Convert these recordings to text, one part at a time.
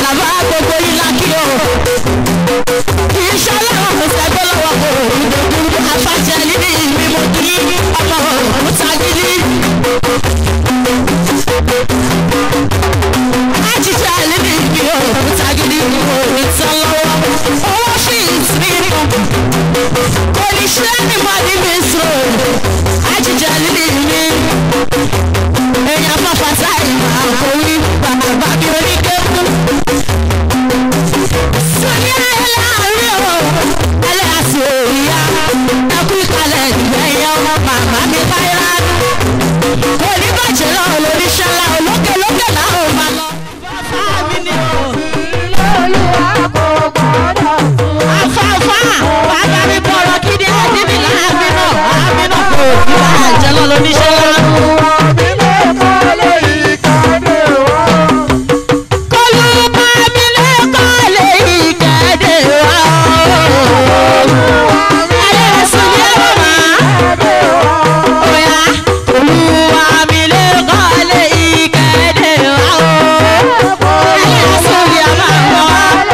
bàbá gbogbo yìí lákì o iṣẹ́ ọlọ́run kò sẹ́gbẹ́ lọ́wọ́ kò ìdòdò afájẹ́ níbi ìmímọ́ kí ọmọ òkúta gidi. Ajíjà níbi ìbí òkúta gidi ní orí tán lọ́wọ́. Owó fi ìsinmi kò ní ṣe ní mọ́ni mi sọ. Ajíjà níbi ìbí. Èèyàn fọ́fà táyì máa kó wí bàbá mi oníkékun. Sọ́ni ayé láàárín o, ẹlẹ́yàsí òòyà. Ẹkú ìkàlẹ̀ ìgbẹ̀yìn ọmọ màmá mi báyìí oníbàjẹ́ náà lóríṣẹ́ ńlá olókè lókè náà ò máa lọ. afáfá bàbá mi bọ̀rọ̀ kí ni ẹni mi láàbí náà àbí náà kò ìbàjẹ́ náà lóríṣẹ́ ńlá. kọlu bàmí lẹ́kọ̀ọ́ lè kéde wá. ẹlẹ́sìn ní ẹ̀rọ máa. Oya, Olúwa mi lè kọ́lé ìkéde wa o. Ayé sórí àmà wá.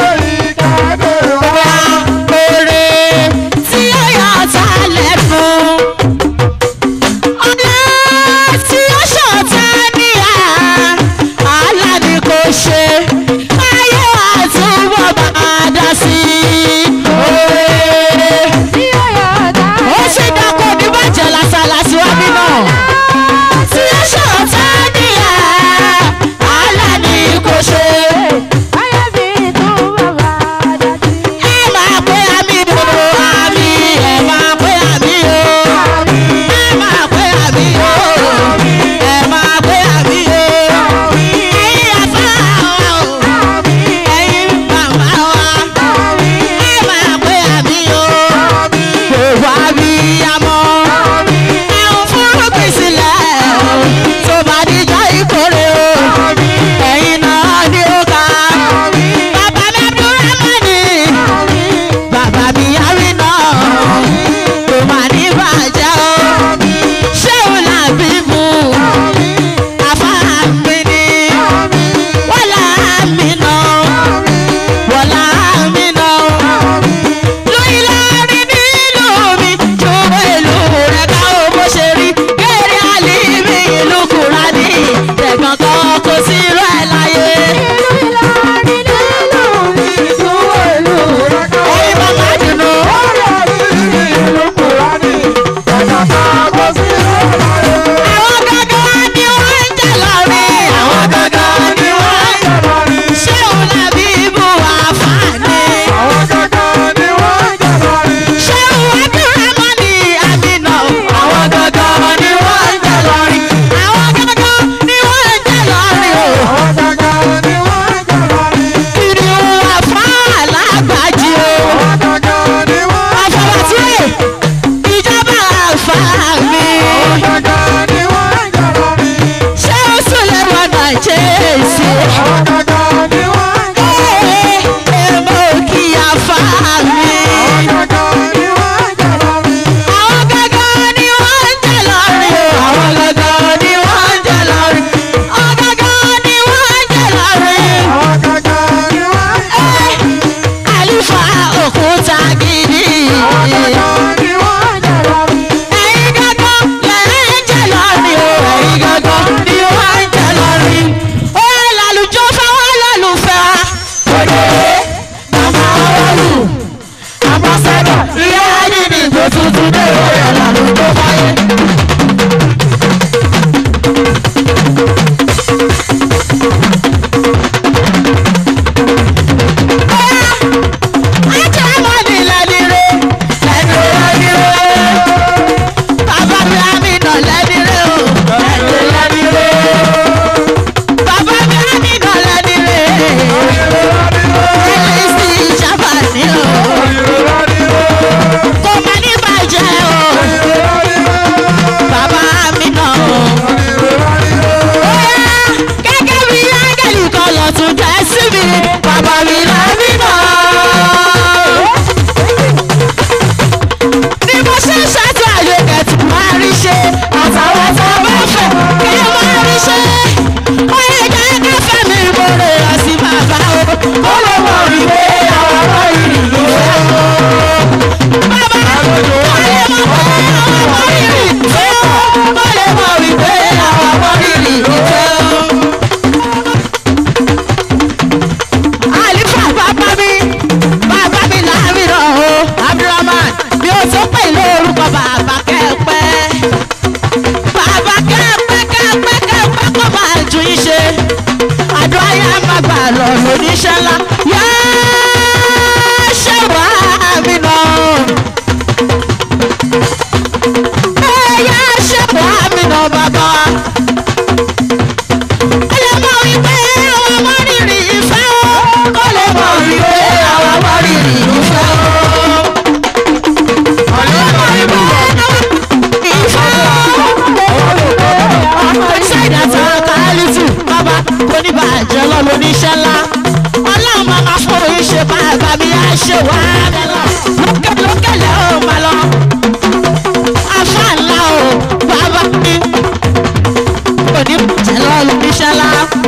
Oya, oore tí ó yọ ọ̀tá lẹ́nu. Ọ̀dẹ tí ó ṣọ̀tá níyà. Àlá ni kò ṣe. Ayé àtúbọ̀ máa dá sí i. Oore ó ṣe dákọ̀ ní bàjẹ́ lásàlásì wá bí náà. tí ó ṣọ̀tá níyà àlá ni kò ṣe. ẹ máa pé àmì o àmì ẹ máa pé àmì o. ẹ máa pé àmì o ẹ máa pé àmì o. ẹ̀yin àbá wa o ẹ̀yin màmá wa ẹ máa pé àmì o. gbogbo abiyamọ ẹ̀hún fúrúgbìn sílẹ̀ tó bá díjọ́ ìkórè o ẹ̀yin náà ni ó ká bàbá mi abdulrahmani bàbá mi yari náà kò má ní bàjẹ́ o ṣéun làbí mu àfáàmì ni wọ́lá mi náà wọ́lá mi náà lóyún láàrin nílùú mi ju ìlú rẹ̀ ká o bó ṣe rí kéré àlìmí ìlú kùránì tẹ̀gàn kan kò sí irú ẹ̀ láyé. ẹ̀yin bàbá dùnú. àwọn gangan ni wọ́n ń jà lọ́rẹ́ àwọn gangan ni wọ́n ń jà lọ́rẹ́ ṣé òun làbí ibù àfààní. ṣé òun abdulrahmani amina àwọn gangan ni wọ́n ń jà lọ́rẹ́ àwọn gangan ni wọ́n ń jà lọ́rẹ́ o. kìnìún àfa alágbàjì o. àfọwọ́túwẹ̀ ìjọba àfa mi. ṣé ó sùn lẹ́nu ọ̀nà jésì. Ee, èmo kì í àfa mi. Àwọn gangan ni wọ́n ń jà lọ́rẹ́ o. Àwọn gangan ni wọ́n ń jà lọ́rẹ́. Àwọn gangan ni wọ́n ń jà lọ́rẹ́. Ee, àlùfáà òkúta gidi. Ẹ̀yin gangan lẹ̀ ń jà lọ́rẹ́ o. Ẹ̀yin gangan ni wọ́n ń jà lọ́rẹ́. Ó yẹ lálùjọ fáwọn olólùfẹ́ wa. Òde màmá wọ́lù àmọ́sẹ́dọ̀ ìyá ẹni ní ìgbò tuntun dé ìwé lálùjọ fáyé. Ajá mọ́ ni lẹ́ni re, lẹ́ni lẹ́ni re. Bàbá mi àmìnà lẹ́ni re o, lẹ́ni lẹ́ni re. Bàbá mi àmìnà lẹ́ni re. Ẹlẹ́sìn ìjàmbá ni o. Kò má ní bàjẹ́ o. Bàbá mi nà o. Bóyá gẹ́gẹ́ bí áńgẹ́lì kan lọ tún jẹ́ sí mi. Bàbá mi là mí nà. Ni mo ṣe ń ṣáájú àyè kẹ̀tù máa rí ṣe. Àtàwọn tó bá fẹ́ kí n máa rí ṣe. Ó yẹ jẹ́ kẹ́fẹ́ mi mo rè ọ́ sí bàbá o. lóníṣẹ́ ńlá yá ṣe wá mi nà. yá ṣe wá mi nà bàbá. ó lè mọ wípé àwọn ọmọ rírì ìfẹ́ o. ó lè mọ wípé àwọn ọmọ rírì ìfẹ́ o. ó lè mọ wípé ìfẹ́ o ìṣẹ̀dá tó kálítù bàbá oníbàjẹ́ lọ́lọ́ oníṣẹ́ ńlá ọlọ́run máa ma fún oyin ṣe bàbá mi á ṣe wá lókè lókè lẹ́ ò máa lọ afá ńlá o bàbá mi oníbàjẹ́ lọ́lọ́ oníṣẹ́ ńlá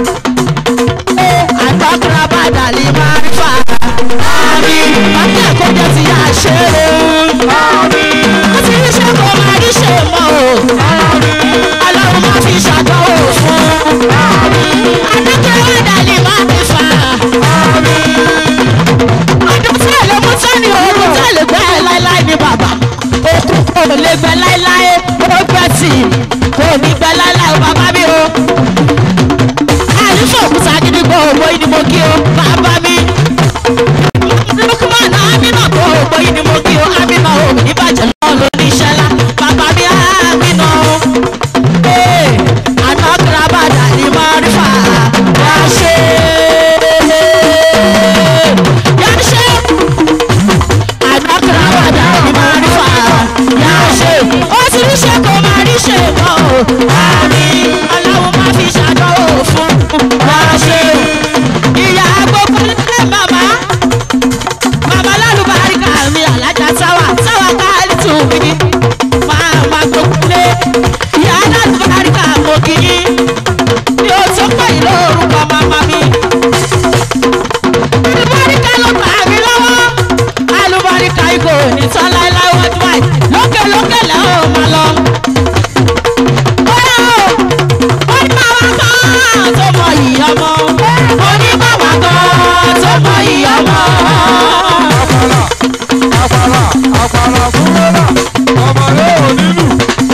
àtọ́kùnrin abàdàlì máa ń fà àmì bàbá àkójọ ti yà ṣe é ó ti rí ṣe kó máa rí ṣe mọ́ o ọlọ́run máa fi ṣàdánwò fún adókòwò ìdálé máa fi fà ọdún tí èlé mú sẹ́ni oorun tí èlé gbẹ́ láéláé ní bàbá òkú kò lè gbẹ láéláé ó gbẹ tì kò ní gbẹ láéláé o bàbá mi o àyíṣẹ́ òkúta gidigbo ògbó yìí ni mo kí o bàbá mi lukman amina tó ògbó yìí ni mo kí o amina o ìbàjẹ́ náà ló ní iṣẹ́ lá bàbá mi amina o anagrabada ni marifa yase yase anagrabada ni marifa yase ó ti rí ṣe kó máa rí ṣe mọ́ o àmì aláwọ̀ máa fi ṣàdánwò fún yase ìyá gbogbo nílé màmá màmá lálùbáríkà mi alájà sáwà sáwà káàlì tù mí màmá gbogbo lé ìyá lálùbáríkà mo kì í ní o tó pọ̀ yìí lórúkọ màmá mi. alùbáríkà ló gbà mí lọ́wọ́ alùbáríkà ikọ̀ ní tán láéláé wọ́n ti wáyé lókè lókè lẹ́hìn ò máa lọ. bóyá o ó ní màmá kan tó mọ ìyí ọmọ ó ní màmá kan tó mọ ìyí ọmọ. àpàlà àpàlà fúnrẹ́là ọmọdé ò nílù.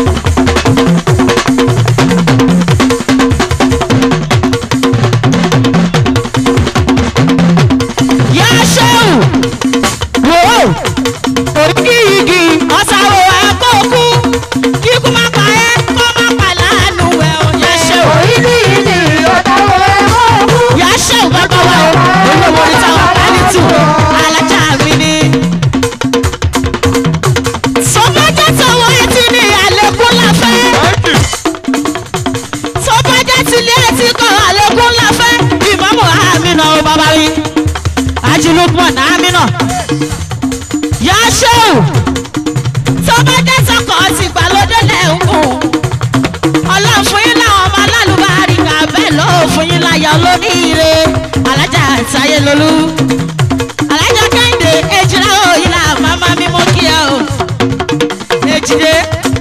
yá ṣéwù wò ó òkì igi ọ̀sàwò ẹ̀kọ́ kú kíkú má pa ẹ́ kó má pa láàánú ẹ̀ ò yá ṣéwù. yá ṣéwù bàbá wa o olówó ní táwọn pálítù alájà mi ni. sọ́bàjẹ́ tọwọ́ etí ní àlékún láfẹ́ sọ́bàjẹ́ tilé etí kan àlékún láfẹ́ ìmọ̀mọ́ àmínà ó bàbá mi ajilukman amina yaseu tọ́bajẹ́ sọkọ̀ ti gbàlódé lẹ́hùn ọlọ́run fún yín láwọn ọmọ alálùbárí kà bẹ́ẹ̀ ló fún yín láyọ̀ lóníire alájà táyé lolú alájà kẹ́hìndé ejìlá òyìn là màmá mi mú kí ẹ o ejìdé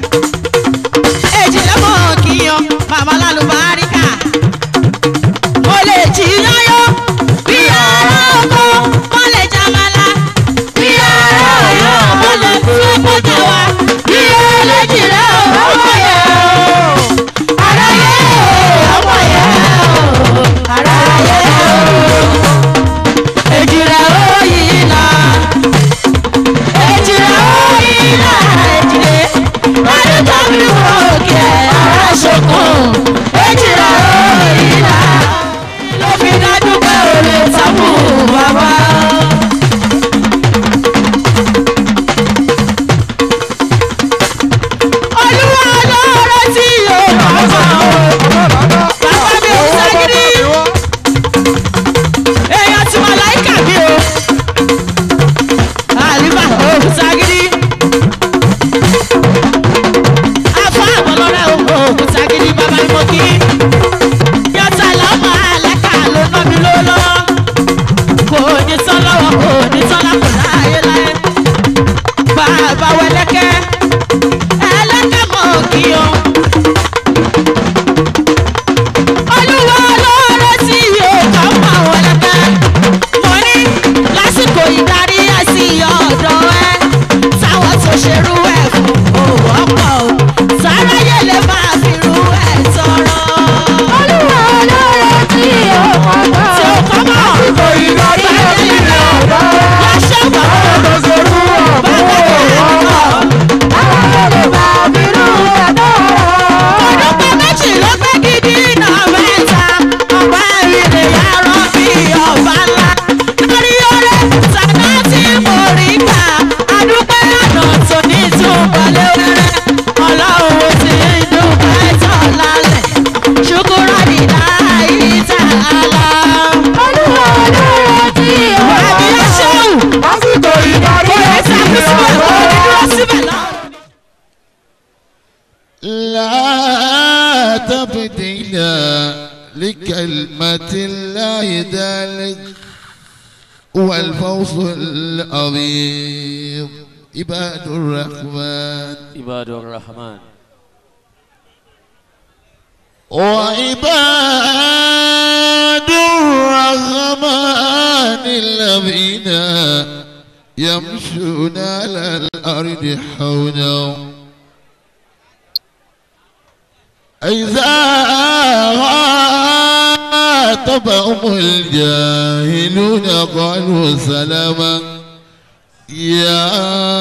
ejìdé mọ̀ kíyan màmá alálùbárí kà mo lè jí yányán bí ara oko mo lè jamala bí ara ọyọ mo lè fún ọkọjà wa bí eléjì rẹ ọmọ yẹ o ara yẹ o ọmọ yẹ o ara yẹ o èjì rẹ ó yí la èjì rẹ ó yí la èjì rẹ ذلك هو الفوز العظيم عباد الرحمن عباد الرحمن وعباد الرحمن الذين يمشون على الأرض حونا إذا خاطبهم الجاهلون قالوا سلاما يا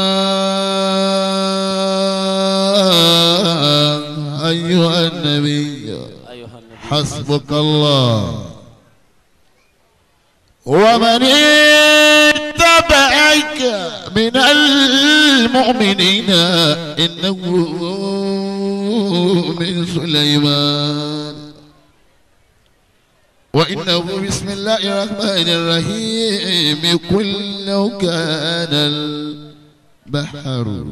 أيها النبي أيها النبي حسبك الله ومن اتبعك من المؤمنين إنه من سليمان وإنه بسم الله الرحمن الرحيم قل لو كان البحر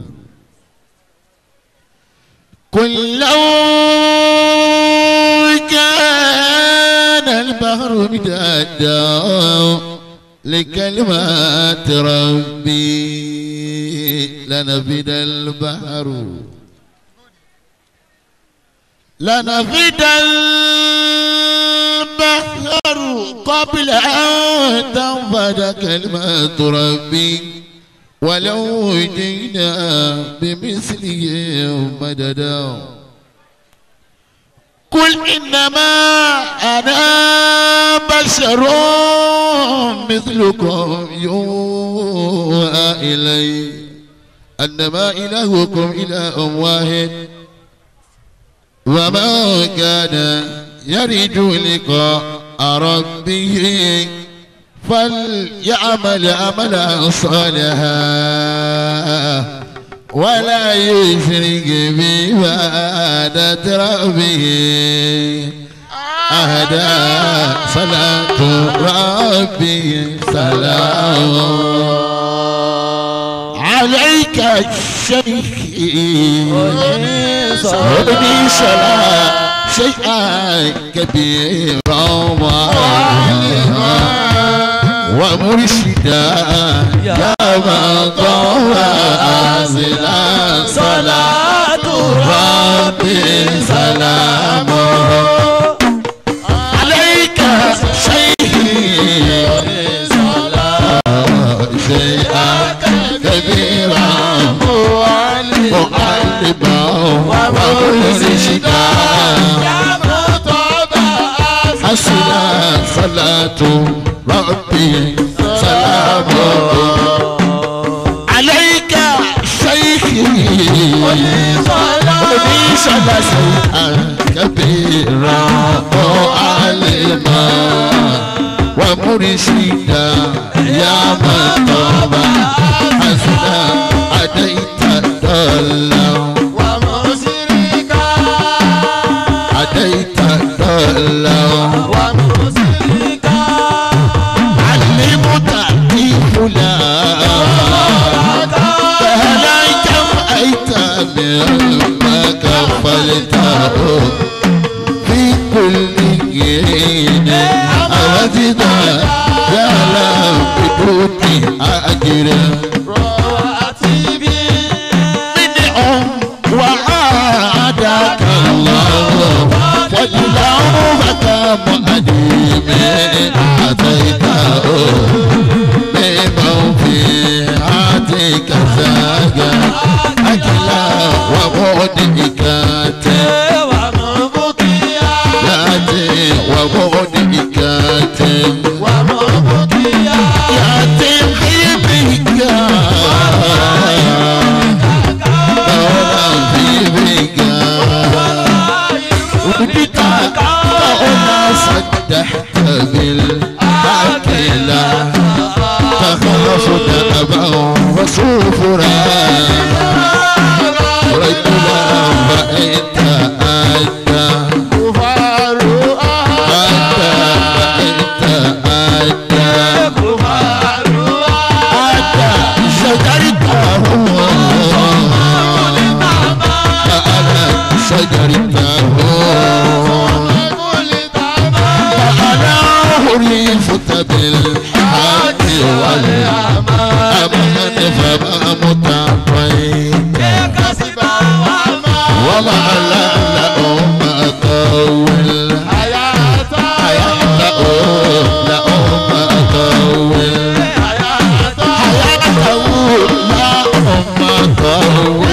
قل لو كان البحر مدادا لكلمات ربي لنفد البحر لنفد البحر قبل أن تنفد كلمات ربي ولو جئنا بمثله مددا قل إنما أنا بشر مثلكم يوحى إلي أنما إلهكم إله واحد وما كان يرجو لقاء ربه فليعمل عملا صالحا ولا يشرك بعبادة ربه أهدى صلاة ربي سلام عليك الشيخ ابني صلاة شيئا كبيرا ومرشدا يا من طوى أنزلا صلاة ربي سلامه عليك شيء شيئا كبيرا معلما ومرشدا حسنا صلاة ربي سلامه عليك شيخي وليس شيئا كبيرا معلما ومرشدا يا من طاب حسنا أتيت الضلا أتيت الضلا علمت في فلان فهلا كم أيتام ما كفلته في كل حين أردنا يا لم بدون أجر بدع وعادك الله فاليوم كمؤديم أتيته بمن في عاتك زاجا أكلا ومودئكات ياتي ومودئكات ياتي حبيبك دورا حبيبك وديتك فأنا صدحت بالأكلة تخاف دأبا وصوفرا رجلا فإنت أدى أدى فإنت أدى أدى شجرته فأنا شجرته فأنا حريفت بالحق والأمان فما متعطين وما لهم طول حياته لهم طول حياته لهم طول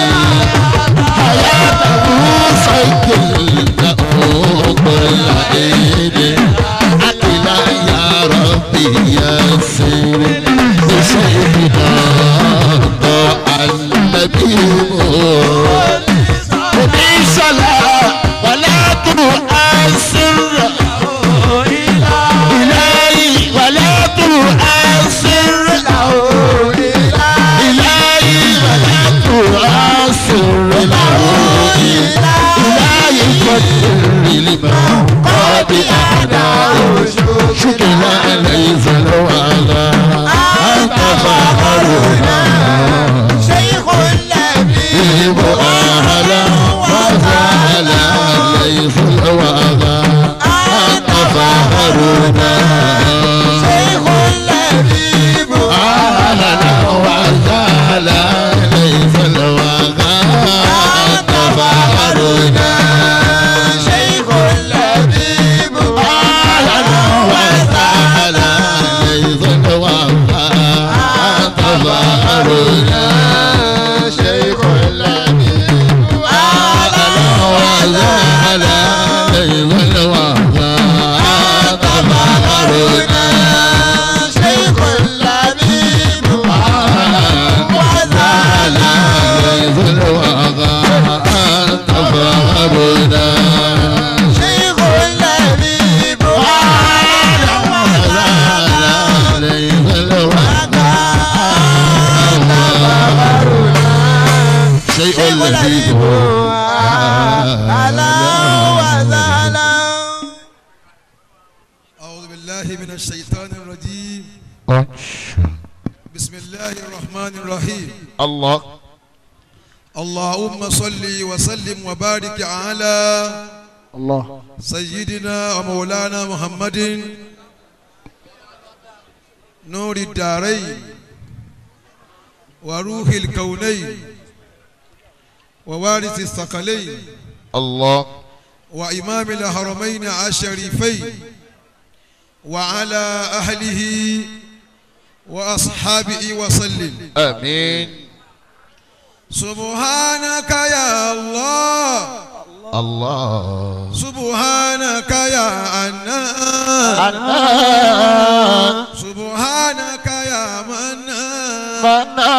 حياته سيكل له كل عيد عقلا يا ربي يسر بسيدنا ضاع النبي وبصلاة ولا تؤثر إلهي ولا تؤثر إلهي ولا تؤثر إلهي قدر لمن قد أعداه شكرا ليس الوعلا أنت فخرنا به أهلا وسهلا ليس الوعلا أنت فخرنا أهلا وسهلا ليس الوعلا أنت فخرنا أهلا وسهلا ليس الوعلا أنت فخرنا شيخ اللبيب أهلا وسهلا ليس الوعلا أنت فخرنا شيخ اللبيب وزعلا ليس الوعلا أنت فخرنا شيخ اللبيب وزعلا ليس الوعلا شيء اللبيب أعوذ بالله من الشيطان الرجيم بسم الله الرحمن الرحيم الله اللهم صل وسلم وبارك على الله سيدنا ومولانا محمد نور الدارين وروح الكونين ووارث الثقلين الله وإمام الحرمين الشريفين وعلى أهله وأصحابه وسلم آمين سبحانك يا الله الله سبحانك يا أنان أنا سبحانك يا منان منا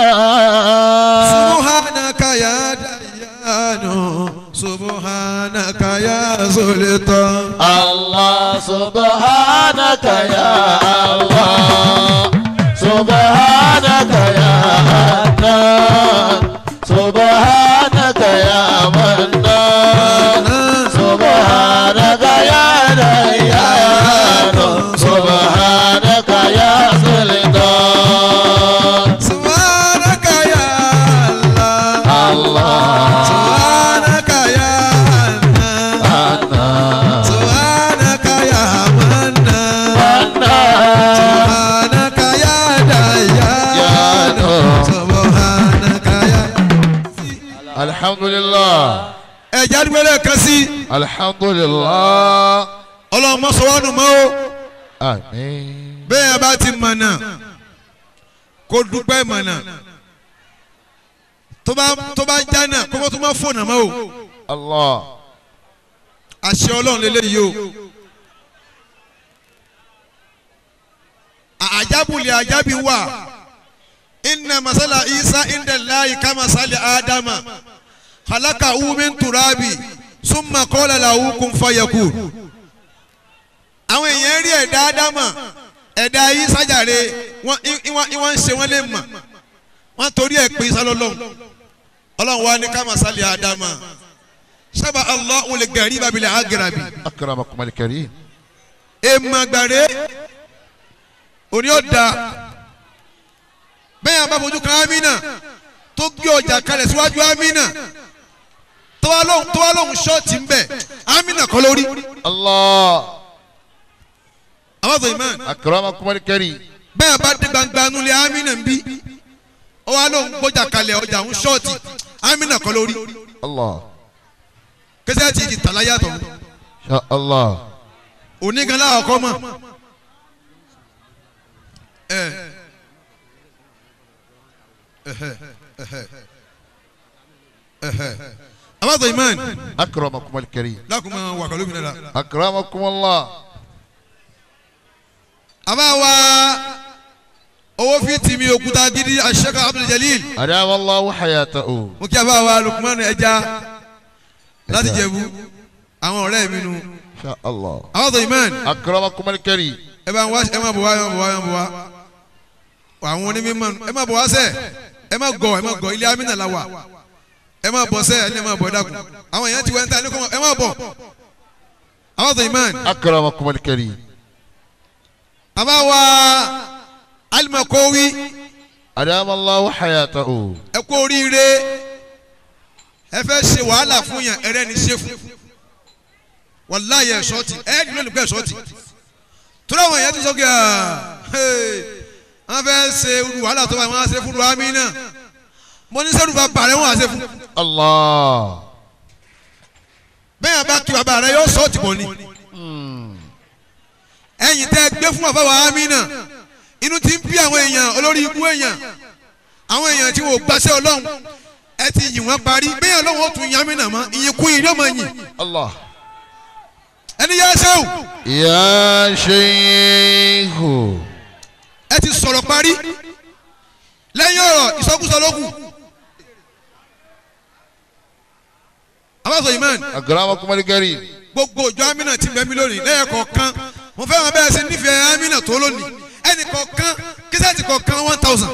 سبحانك يا ديان سبحانك يا سلطان الله سبحانك يا الله سبحانك يا حنان سبحانك يا منان سبحانك يا ريان سبحانك يا سلطان سبحانك يا الله الله سبحانك يا أنان أنا سبحانك يا منان أنا سبحانك يا يا ديان نور سبحانك يا الحمد لله ẹ jáde wẹlẹ kan sí الحمد لله ọlọ́run mọ́ sọ wánu mọ́ o آمين bẹ́ẹ̀ bá ti mọ̀nà kó dúpẹ́ mọ̀nà tó bá tó bá jánà kó mọ́ tó má fònà mọ́ o الله àṣẹ ọlọ́run lélẹ́yìí o àjábùlẹ̀ àjábì wà inna masala isa inda layi kama sali adama halaka umin turabi summa kola lahu kun fayakun àwọn èèyàn rí ẹ̀dá ádámà ẹ̀dá yìí sájàre wọ́n ń ṣe wọ́n lè mọ̀ wọ́n torí ẹ̀ pé sálọ́lọ́hún ọlọ́run wa ní kama sali adama sábà allah wòle gàrí babilẹ̀ agarabi أكرمكم الكريم èèmọ̀ gbàrẹ́ òní ọ̀dà bẹ́ẹ̀ bá fojú kan amina tó gbé ọjà kalẹ̀ síwájú amina tó wá lóhùn tó wá lóhùn ṣọ́ọ̀tì ń bẹ̀ amina kọ́ lórí الله abáfẹ́ imán أكرمكم الكريم bẹ́ẹ̀ bá dé gbangba nulẹ̀ amina ń bí ó wá lóun gbọ́jà kalẹ̀ ọjà ń ṣọ́ọ̀tì amina kọ́ lórí الله kẹsẹ́ ti di tàlá yàtọ̀ شاء الله onígan láwọn kọ́ mọ̀ ẹ ẹhẹ ẹhẹ ẹhẹ abáfẹ́ imán أكرمكم الكريم lákùnmọ́ wà kọ́ lómìnira أكرمكم الله àbá wa owó fi tìmí òkúta gidi aṣẹ́ka Abdul Jalil أدام الله حياته mo kí àbá wa Lukman ẹja láti jẹ̀bú àwọn ọ̀rẹ́ mi nu شاء الله abáfẹ́ imán. أكرمكم الكريم ẹ bá ń wá ẹ má bọ̀ wá ẹ má bọ̀ wá ẹ má bọ̀ wá àwọn onímọ̀ ẹ má bọ̀ wá sẹ́ ẹ má gọ̀ ẹ má gọ̀ ilé amínà la wà ẹ má bọ̀ sẹ́ ẹ má bọ̀ ẹ dàkú àwọn èèyàn ti wẹ́ ń ta ẹ ní kọ́ ẹ má bọ̀ àwọn tó imán أكرمكم الكريم àbá wa alimakowi أدام الله حياته ẹ kú oríire ẹ fẹ́ ṣe wàhálà fún yàn ẹrẹ́ ni ṣe fún wàláyé ẹ̀ ṣọ́ọ̀tì ẹ̀ ní lónìí pé ẹ̀ ṣọ́ọ̀tì tó láwọn èèyàn ti sọ kí wọ́n fẹ́ ṣe irú wàhálà tó bá wọn á ṣe fún ruhami náà mo ní sẹ́rù bàbá rẹ̀ wọ́n á ṣe fún الله bẹ́ẹ̀ yẹn bá kí bàbá rẹ̀ yóò ṣọ́ọ̀tì bọ̀ ni ẹ̀yìn tẹ́ gbé fún bàbá ruhami náà inú ti ń bí àwọn èèyàn olórí ibú èèyàn àwọn èèyàn tí wọ́n gbàṣẹ́ ọlọ́run ẹ ti yìn wọ́n parí bẹ́ẹ̀ ọlọ́run ó tún yàn mí nà mọ́ ìyìn kún yìí ló máa yìn الله ẹni yá sẹ́wù يا شيخ ẹ ti sọ̀rọ̀ parí lẹ́yìn ọ̀rọ̀ ìsọkúsọ ló kù. abáṣọ imán أكرمكم الكريم gbogbo òjò amínà ti bẹ̀ mí lónìí lẹ́yìn kọ̀ọ̀kan mo fẹ́ wọn bẹ́ẹ̀ sí nífẹ̀ẹ́ amínà tó lónìí ẹnì kọ̀ọ̀kan kíṣẹ́ẹ̀tì kọ̀ọ̀kan one thousand.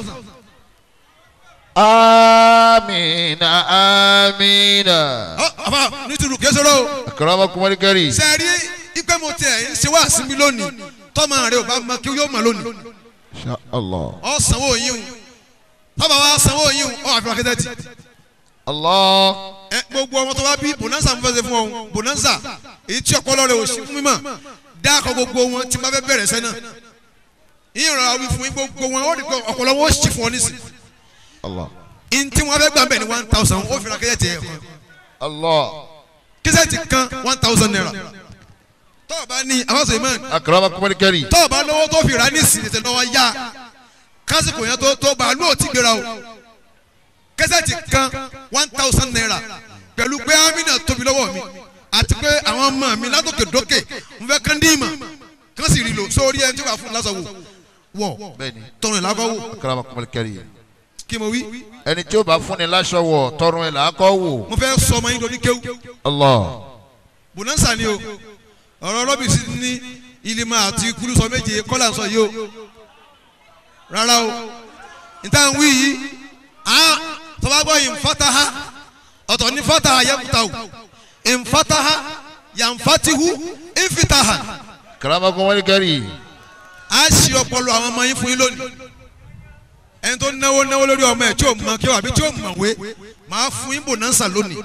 آمين آمين ọ àbá nítorí kẹsọ̀rọ̀ o أكرمكم الكريم ṣe rí ipe mo tiẹ̀ ń ṣe wá sí mi lónìí tọ́mọ rẹ ò bá mọ kí yóò mọ lónìí إن شاء الله ọ sanwó yín o tọ́ba wa sanwó yín o ọ àfihàn kẹsẹ́ẹ̀tì. الله ẹ gbogbo ọmọ tó bá bí bonanza ń fẹsẹ̀ fún ọ bonanza èyí tí ọpọlọ rẹ ò sí fún mi mọ̀ dáàkọ gbogbo wọn tí n bá fẹ́ bẹ̀rẹ̀ sẹ́nà yín rọra wí fún yín gbogbo wọn ó rí pé ọpọlọ wọn ó sì fún ọ nísìn الله yín tí wọn fẹ́ gbà bẹ́ẹ̀ ni one thousand ó fi ra kẹ́sẹ̀tì ẹ̀ kan الله kẹ́sẹ̀tì kan one thousand naira tọ́ọ̀ bá ní àwọn imán أكرمكم الكريم tọ́ọ̀ bá lówó tó fi ra nísìn tètè lọ́wọ́ yá kásìkò yẹn tó tó bá lóò ti gbéra o kẹ́sẹ̀tì kan one thousand naira pẹ̀lú pé amina tóbi lọ́wọ́ mi àti pé àwọn ọmọ mi látòkè dókè n fẹ́ kán dí ìmọ̀ kán sì rí lò sórí ẹni tí wàá fún lásán wò wọ̀ بني tọrùn ìlàkọ̀ wò أكرمكم الكريم kí mo wí ẹni tí ó bá fúnni láṣọ wọ̀ tọrùn ẹ̀ làákọ́ wò mo fẹ́ sọ ọmọ yín lórí kéwù Allah bonanza ni o ọ̀rọ̀ rọ́bìsì ní ilima àti kúlù sọ méje kọ́là sọ yìí o rárá o níta ń wí yìí a tọ́ba gbọ́ yìí nfataha ọ̀tọ̀ ní fataha yẹmutahu nfataha yanfatihu nfitaha karamakum walikari a ṣì ọpọlọ àwọn ọmọ yín fún yín lónìí ẹni tó náwó náwó lórí ọmọ ẹ tí ò mọ kí wà bí tí ò mọ̀wé máa fún yín bonanza lónìí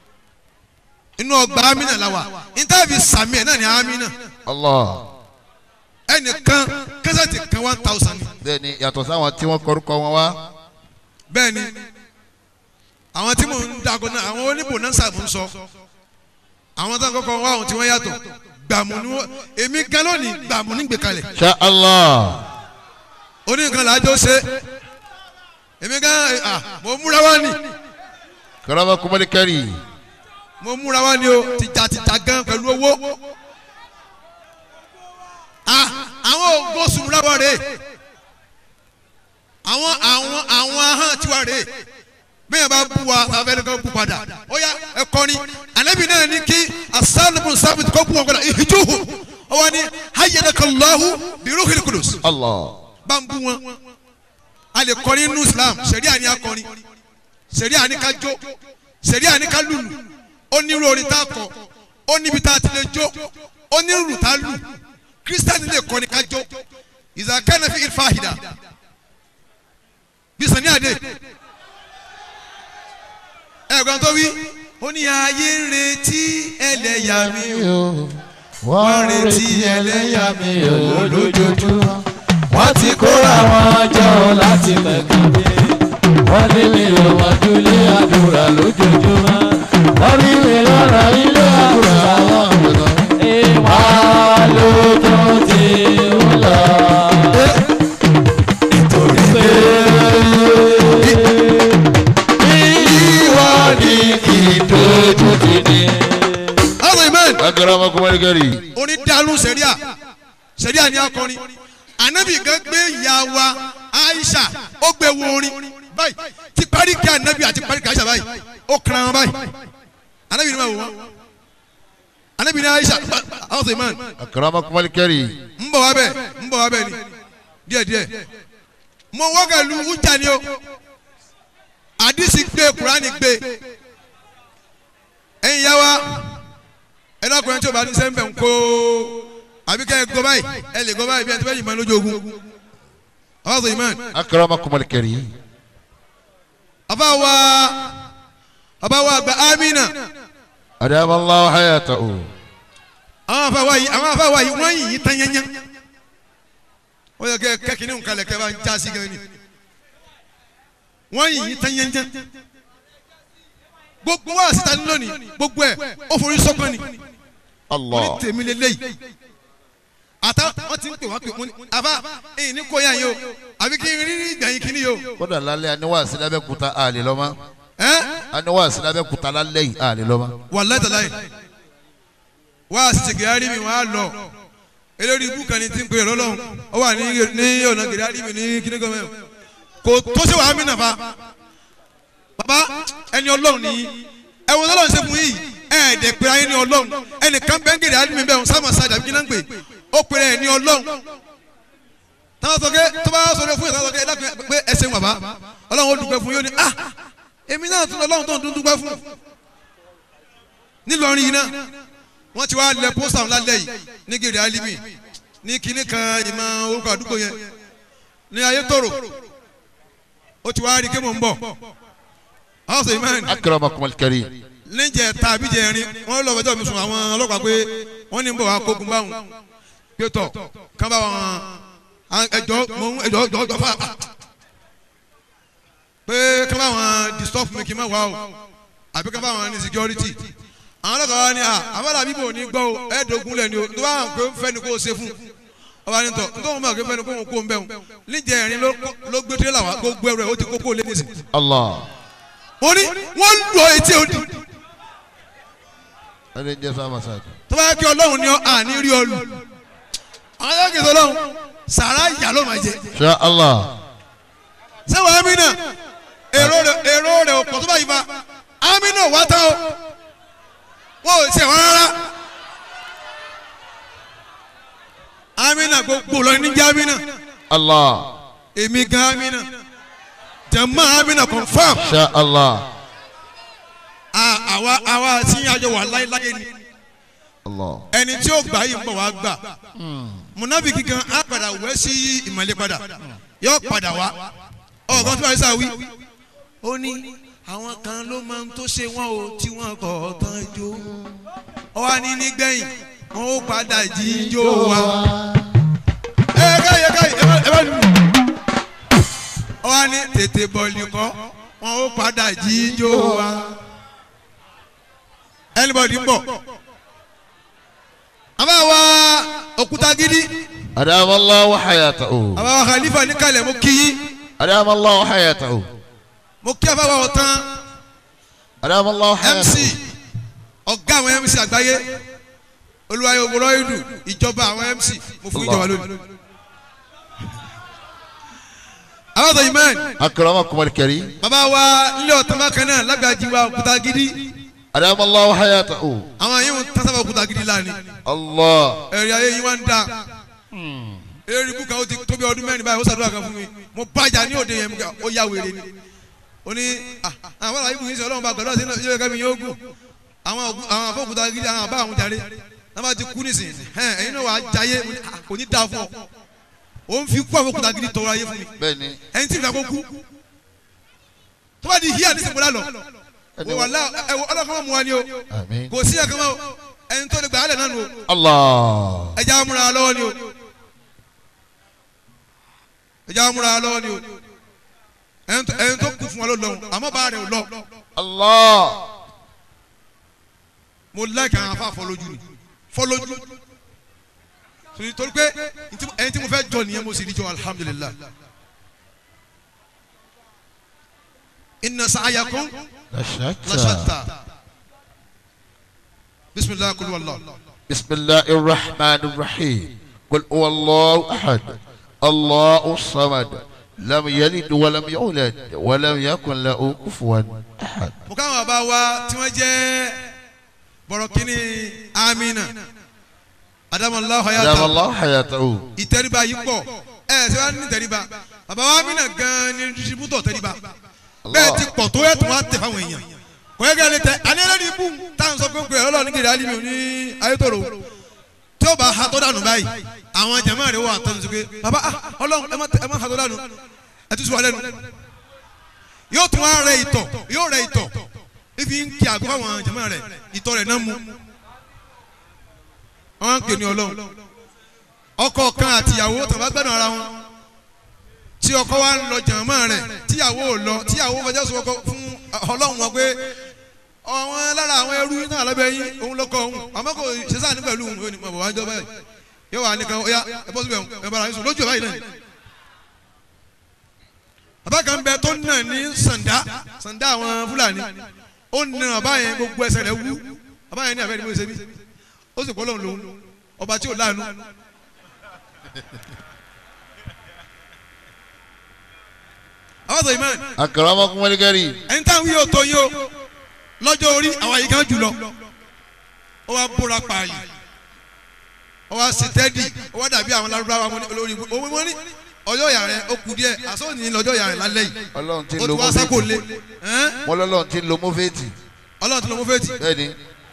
inú ọgbà amina la wà intavi sami ẹ náà ní amina Allah ẹnìkan kẹsẹ̀tì kan one thousand bẹ́ẹ̀ni yàtọ̀ sáwọn tí wọ́n kọrúkọ wọn wá bẹ́ẹ̀ ni àwọn tí mò ń dago náà àwọn oníbonanza mò ń sọ àwọn tó ń kọ́kọ́ wá àwọn tí wọ́n yàtọ̀ gbàmù ni wọ́n èmi gan lónìí gbàmù ní gbèkalẹ̀ Sha Allah oníkan làájọ ṣe èmi gan ah mo múra wá ní karamakum walikari mo múra wá ní o tìjàtìjà gan pẹ̀lú owó ah àwọn ògbó sùnmùrà wà rèé àwọn àwọn àwọn ahọ́n tiwa rèé bẹ́ẹ̀ bá bu wa abẹ́rẹ́ kan bu padà ó yá ẹ kọrin anabi náà ní kí asálùmù sábìtì kó bu wọn kọ́ra ìhìjúhù ó wà ní hayyadakallahu biruhil kudus Allah bá ń bú wọn a lè kọrin nínú islam sẹ̀ríà ni a kọrin sẹ̀ríà ni ká jó sẹ̀ríà ni ká lùlù ó ní irú orin tá a kọ ó níbi tá a ti lè jó ó ní irú tá a lù kírísítẹ́nì lè kọrin ká jó ìzàkẹ́nà fi ìfàhìdà bí sani àdé ẹ̀gbọ́n tó wí ó ní ayé ń retí ẹlẹ́yà mi o wọ́n retí ẹlẹ́yàmẹ̀yà lójoojúmọ́. wọ́n ti kóra wọn jọ láti mẹ́kàdé wọ́n ní mi ò wọ́n dúlé àdúrà lójoojúmọ́ wọ́n ní mi lọ́nà ilé àdúrà wọn ìwà lójó ti ń lọ. nítorí pé ìwọ ni ìdójú ti ní. ọ̀rọ̀ ìmọ̀ akramakum al-karim. orin dàlú sẹ̀ríà sẹ̀ríà ni akọrin anabi gan gbé ìyá wa aisha ó gbé wo orin báyìí ti parí kí anabi àti parí kí aisha báyìí ó kàn án báyìí anabi ni ma wò wọn anabi ni aisha àwọn sọ iman akramakum al-karim. ń bọ̀ wá bẹ́ẹ̀ ń bọ̀ wá bẹ́ẹ̀ ni díẹ̀ díẹ̀ mo wọ́gàlú wújà ni o àdìsí gbé kurani gbé ẹ̀yin yá wa ẹ dákun ẹ tí o bá ní sẹ́ńbẹ̀ ń kó àbí kẹ́ ẹ gbọ́ báyìí ẹ lè gbọ́ báyìí bí ẹ ti fẹ́ yìnbọn lójú ogun àwọn sọ iman akramakum al-karim. àbá wa àbá wa àgbà amina adama Allahu hayatahu. àwọn àfa wa yìí àwọn àfa wa yìí wọ́n yìí tán yẹnyẹn ó yẹ kẹ́ kẹ́kìnní nǹkan lẹ̀ kẹ́ bá ń já sí gan ni wọ́n yìí tán yẹnyẹn gbogbo wa síta ní lónìí gbogbo ẹ̀ ó forí sọ́kàn ni Allah. ní tèmi lélẹ́yìí àtà wọ́n ti ń pè wá pé wọ́n ní àbá èyí ní kóyà yìí o àbí kí n rí rí ìgbẹ̀yìn kínní yìí o kódà lálẹ́ aníwàásí lábẹ́kúta àlè lọ́mọ. ẹ́ aníwàásí lábẹ́kúta lálẹ́ yìí àlè lọ́mọ. wàláhì tàláhì wá àṣìṣe gèrè mi wọ́n á lọ elórí ibú kan ní ti ń pè lọ́lọ́run ó wà ní ní ọ̀nà gèrè mi ní kíní gọ́mẹ̀ kò tó ṣe wàá mí nàfa bàbá ẹni ọlọ́run nìyí ẹ̀wọ̀n ọlọ́run ṣe fún yìí ẹ̀ẹ́dẹ̀ pé ayé ní ọlọ́run ẹnìkan bẹ́ẹ̀ gèrè mi bẹ́ẹ̀ sáma sáà dàbí kíná ń pè ó pèrè ẹ̀ ní ọlọ́run táwọn sọ pé tó bá sọ fún yìí táwọn sọ pé ẹ dákun pé ẹ ṣeun bàbá ọlọ́run ó dúpẹ́ fún yóò ní ah èmi náà tún ọlọ́run tó ń dúpẹ́ fún nílọrin yìí náà wọ́n ti wá lẹ pósítà ńlá lẹ́yìn ní gèrè alimi ní kinní kan ìmọ̀ orúkọ àdúgbò yẹn ní ayétòrò ó ti wá rí kí mò ń bọ̀ house amen akramakum al-karim. níjẹ tàbí jẹrin wọ́n lọ fẹjọ́ mi sùn àwọn ọlọ́pàá pé wọ́n ní ń bọ̀ wá kógun báwọn pé tọ̀ kán bá wọn ẹjọ́ mò ń ẹjọ́ ẹjọ́ ẹjọ́ fà pé kán bá wọn disturb mi kí n má wá o àbí kán bá wọn ní security àwọn ọlọ́kọ̀ wa ni à àbálà bíbò ní gbọ́ o ẹ̀ẹ́dógún lẹ̀ ni o tó bá hàn pé fẹ́ni kó o ṣe fún ọba ní tọ̀ nítorí wọn bá fẹ́ni kó o kó o ń bẹ̀ wọn níjẹ̀ ẹ̀rín ló gbé tírélà wá gbogbo ẹrù ẹ̀ ó ti kókó lé nísìn. Allah. mo ní wọ́n lọ etí odi ẹni jẹ́ sáà masáàtì. tó bá yẹ kí ọlọ́run ní ọ àní rí ọ lù àwọn yóò kí ọlọ́run sàrà ìyá ló máa jẹ Insha Allah. sẹ́wọ̀n amínà èrò rẹ̀ èrò rẹ̀ ò pọ̀ tó bá yìí fa amínà wá tán o wọn ò ṣe wọn rárá amínà gbogbo lọ ní jẹ́ amínà Allah. èmi gan amínà jẹ̀mọ́ amínà confam Insha Allah. À- àwa àwa tí àjọ wà láéláé ni Allah. ẹni tí ó gbà yìí ń bọ̀ wá gbà munafiki kan á padà wẹ́ sí ìmọ̀lẹ́ padà yóò padà wá ọ̀gá tí wàá sá wí. ó ní àwọn kan ló máa ń tó ṣe wọn o tí wọn kọ̀ tán jó ọ wá ní nígbẹ̀yìn wọn ó padà jíjó wa. ẹ káyé káyé ẹ bá ẹ bá lù. ọ wá ní tètè bọ̀lì kọ́ wọn ó padà jíjó wa. anybody ń bọ̀ àbáwa òkúta gidi Adama Allahu hayatahu. àbáwa khalifa níkàlẹ̀ mo kí yín Adama Allahu hayatahu. mo kí àbáwa ọ̀tán Adama Allahu mc hayatahu. ọ̀gá àwọn mc àgbáyé olùwàyè òwúrọ̀ ìlú ìjọba àwọn mc mo fún ìjọba lónìí. àwọn ọ̀tọ̀ imán Akramakum al-karim. bàbá wa nílé ọ̀tán bákan náà lágbàjì wa òkúta gidi Adama Allahu hayatahu. àwọn yìí ń tásábà òkúta gidi lánìí Allah. ẹ̀rí ayé yìí wá ń da eré ibùkà ó ti tóbi ọdún mẹ́rin báyìí ó ṣàdúrà kan fún mi mo bàjá ní òde yẹn ó yá wèrè ni ó ní ah, àwọn àlàyé ibùkún yìí sọ ọlọ́run bá gbàdúrà sí ilé ẹ̀ka mi yóò gùn àwọn ògùn- àwọn afọ́kùtà gidi àwọn àbá àwọn jàre náà bá ti kú nísìn ẹ̀hìn ẹ̀yin náà wà á jayé mo ní, ah, kò ní dáa fún ọ ó ń fi kú àfọ́kùtà gidi tọrọ ayé fún mi Bẹ́ẹ̀ni. ẹ̀yin tí ìgbà kó kú tó bá di híà nísìn mo lálọ́ Ẹni wàlá ẹ̀wọ̀ ọlọ́kàn mọ̀ mu wa ni o Àmín. kò sí ẹ̀kan mọ́ ẹni tó lè gbà á lẹ̀ náà nù o Allah. ẹja amúra lọ́wọ́ ni o ẹja amúra lọ́wọ́ ni o ẹni tó- ẹni tó kù fún wa ló lọ àmọ́ bá rẹ̀ ò lọ Allah. mo láìka àwọn afá fọlójú ni fọlójú torí torí pé ntí- ẹni tí mo fẹ́ jọ nìyẹn mo sì rí jọ alhamdulilah inna sa'yakum Lashata. lashatta bisimilahi kulu wala بسم الله الرحمن الرحيم قل هو الله أحد الله الصمد لم يلد ولم يولد ولم يكن له كفوا أحد mo káwọn bàbá wa tí wọ́n jẹ́ bọ̀rọ̀kìnní amina adamallahu دام hayata الله حياته ìtẹríba yìí pọ̀ ẹ ṣe wá ní ìtẹríba bàbá wa amina gan ni distributọ̀ tẹríba bẹ́ẹ̀ ti pọ̀ tó yẹ tó wá tẹ̀ fáwọn èèyàn kò yẹ kí ẹ lè tẹ àní ẹlẹ́ni ibú táwọn sọ pé pé ọlọ́run ní kiri alimi ní ayétòrò tí ó bá ha tó dànù báyìí àwọn jẹ̀mọ́ rẹ̀ wà tọ́jú sí pé bàbá ah, ọlọ́run ẹ má tẹ- ẹ má ha tó dànù ẹ tún sọ wà lẹ́nu yóò tún wá rẹ ìtọ̀ yóò rẹ ìtọ̀ ifi ń kí àgọ́ àwọn jẹ̀mọ́ rẹ̀ ìtọ̀ rẹ̀ náà mu wọ́n ń pè ní ọlọ́run ọkọ kan àtìyàwó tàbá gbẹ́dùn ara wọn tí ọkọ wa ń lọ jàmọ́ rẹ̀ tíyàwó ò lọ tíyàwó fẹjọ́ sọ ọkọ fún ọlọ́run wọn pé ọ̀wọ́n lára àwọn ẹrú náà lábẹ́ yín òun lọ́kọ òun àmọ́ kò ṣe sáà ní pẹ̀lú òun yóò ní mọ̀ wájú ọba yìí yóò wà nìkan ó yá ẹ bọ́ síbẹ̀ ẹ bára yín sùn lójú ẹ̀ báyìí náà bàbá kan bẹ tó nà ní sàǹdá sàǹdá àwọn fúlàní ó nà bàbá yẹn gbogbo ẹsẹ̀ rẹ̀ wú bàbá yẹn ní àbẹ́ ni mo ṣe bí ó sì kọ́ lọ́run lòun ọba tí ò láàánú àwọn sọ ìmọ̀ أكرمكم الكريم ẹni táwọn yóò tó yín o lọ́jọ́ orí àwọn àyíká jùlọ ó wá búra pààyè ó wá sí tẹ́dì ó wá dàbí àwọn lárúbáwá wọn ní olórí ibú òun wọn ní ọjọ́ ìyá rẹ̀ ó kù díẹ̀ àsọ̀nì lọ́jọ́ ìyá rẹ̀ lálẹ́ yìí Ọlọ́run ti ó lo ti wá sákò lé mọ́fẹ́tì ẹ́n? wọ́n lọ́lọ́run ti lo mọ́fẹ́tì ọlọ́run tó lọ mú fẹ́ẹ̀tì bẹ́ẹ̀ ni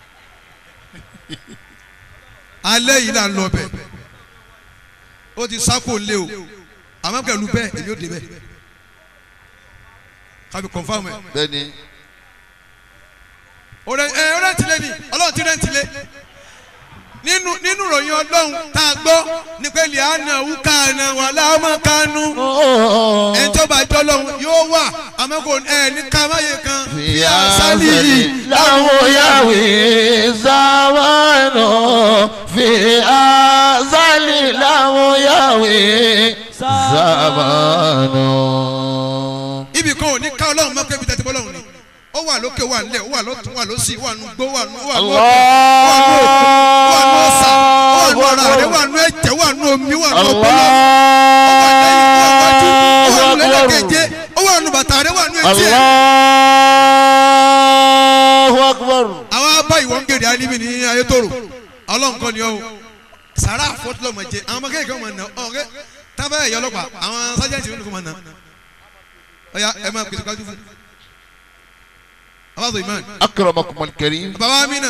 alẹ́ yìí là ń lọ bẹ̀ ó ti sákò lé o àmọ́ pẹ̀lú bẹ́ẹ̀ èmi ò dé bẹ́ẹ̀ kábi kọ̀nfàmù ẹ̀ bẹ́ẹ̀ ni ọ̀rẹ́ ẹ ọ̀rẹ́ tilẹ̀ ni ọlọ́run ti rẹ̀ tilẹ̀ nínú nínú ìròyìn ọlọ́run tá a gbọ́ ní pé liana wúkàna wà láàmú kánú ẹni tó bá jọ lọ́hùn yóò wà àmọ́ kò ẹ ní kámáyé kan fi àṣálì yìí láwọn yàwé sáwánù fi àzálì láwọn yàwé sáwánù. ibì kan ò ní ká ọlọ́run mọ́ pé ibi tẹ́tí bọ́lọ́run ni ó wà lókè wà nílẹ̀ ó wà lọ́tún wà lọ́sì wà nù gbó wà nù wà nù ọ̀dọ̀ wà nù òkun wà nù ọ̀sà wà nù ọ̀rà rẹ̀ wà nù ẹ̀jẹ̀ wà nù omi wà nù ọpọlọ ó wà lẹ́yìn ó wà wájú ó wà nù lẹ́lẹ́kẹ̀jẹ́ ó wà nù bàtà rẹ̀ wà nù etí ẹ̀. Allahu akbar. àwọn abá ìwọ̀n gèrè alimi ní ayétòrò ọlọ́run kọ́ ni ọ́ sàrà àfọ́tìlọ́mọ jẹ àwọn ọmọ kéèké ọmọ náà ọ̀rẹ́ tábà ẹ̀yọ́ ọlọ́pàá àwọn sájẹ́ǹtì ló ní kó máa ná ọ̀ya ẹ máa pèsè kájú fún abáṣọ ìmáà أكرمكم الكريم bàbá mi náà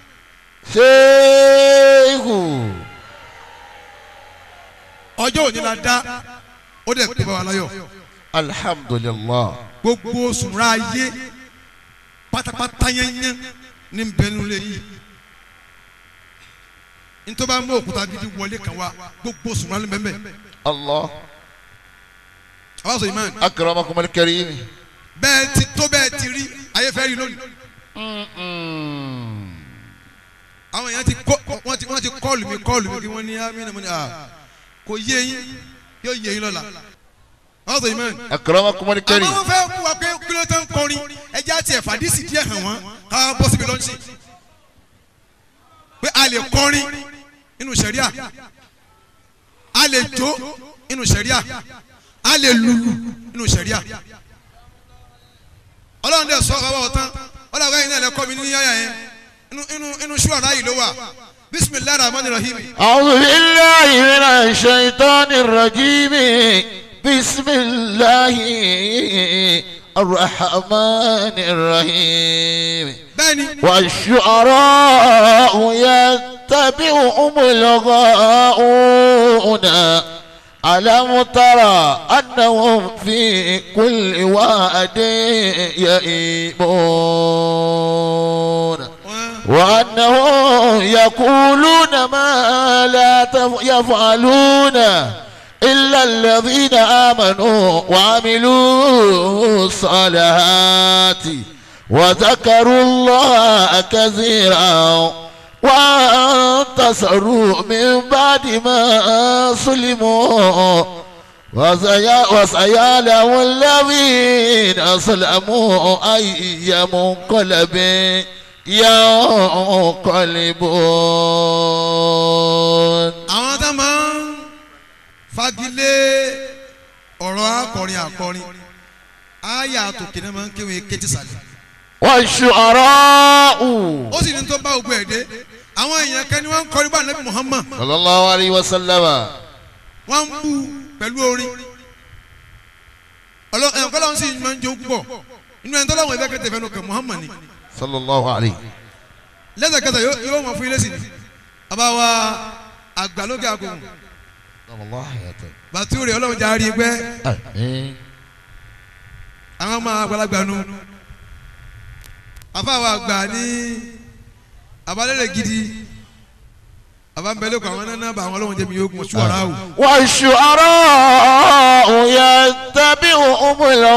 شيخ ọjọ́ òní la dá ó dẹ̀ pé bàbá láyọ̀ الحمد لله gbogbo oṣù ra ayé pátápátá yẹnyẹn ní bẹnu lé yìí nítorí bá mú òkúta gidi wọlé kan wá gbogbo oṣù ra lé bẹ́ẹ̀ الله abáṣọ ìmáà أكرمكم الكريم bẹ́ẹ̀ ti tó bẹ́ẹ̀ ti rí ayé fẹ́ rí lónìí. àwọn èèyàn ti kọ́ wọ́n ti wọ́n ti kọ́ọ̀lù mi kọ́ọ̀lù mi kí wọ́n ní amínà mo ní à kò yé yín yóò yé yín lọ́la. wọ́n sọ ìmọ̀ أكرمكم àmọ́ الكريم wọ́n fẹ́ kú wa pé kí ló tán kọrin ẹja tiẹ̀ fàdísì díẹ̀ hàn wọ́n ká bọ́ síbi lọ́nṣì. pé a lè kọrin nínú sẹ̀ríà a lè jó nínú sẹ̀ríà a lè lùlù nínú sẹ̀ríà. ọlọ́run dẹ̀ sọ ọ́ ọ̀tán ọlọ́run ẹ̀yin náà lè kọ́ mi ní yáyà yẹn inú inú inú ṣúwàrà yìí ló wà bisimilahi rahman rahim. أعوذ بالله من الشيطان الرجيم بسم الله الرحمن الرحيم bẹ́ẹ̀ni والشعراء يتبعهم الغاؤون ألم ترى أنهم في كل واد يئيمون wọ́n وأنهم يقولون ما لا تف- يفعلون إلا الذين آمنوا وعملوا الصالحات وذكروا الله كثيرا وانتصروا من بعد ما سلموا وسيا- وسيعلم الذين أسلموا أي منقلب ينقلبون àwọn tá máa ń fagilé ọ̀rọ̀ akọrin akọrin àyà àtòkè náà máa ń kéwòn kéjì sàlẹ̀ والشعراء ó sì ní tó bá ogun ẹ̀ dé àwọn èèyàn kan ni wọ́n ń kọrin bá nàbí Muhammad صلى الله عليه وسلم wọ́n ń bú pẹ̀lú orin ẹ̀yàn kọ́lá wọn sì máa ń jó púpọ̀ inú ẹni tó láwọn ẹ̀fẹ́ kẹtẹ fẹ́nu kan Muhammad ni صلى الله عليه lẹ́sẹ̀kẹsẹ̀ yóò- yóò mọ̀ fún ilé sí ni bàbá wa àgbàlókè àgùn صلى الله عليه bàtúrì ọlọ́run jà á rí i pẹ́ آمين àwọn ọmọ àgbàlagbà nu àfàwọn àgbà ní abalẹ̀lẹ̀ gidi àbámbẹ́lẹ́kọ̀ àwọn náà bá àwọn ọlọ́run jẹ́mi yóò kún ṣùwárà o. والشعراء يتبعهم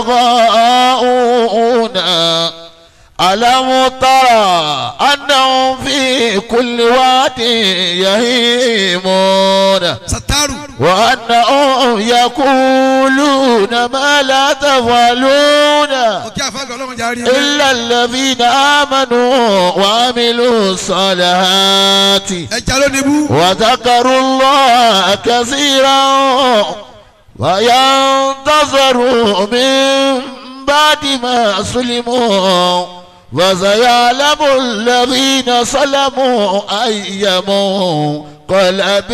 الغاؤون ألم ترى أنهم في كل واد يهيمون sataru وأنهم يقولون ما لا تفعلون òkè àfàgbà ọlọ́run jà á rí i pẹ́ إلا الذين آمنوا وعملوا الصالحات ẹja ló níbú وذكروا الله كثيرا وينتظروا من بعد ما سلموا وسيعلم الذين سلموا أي منقلب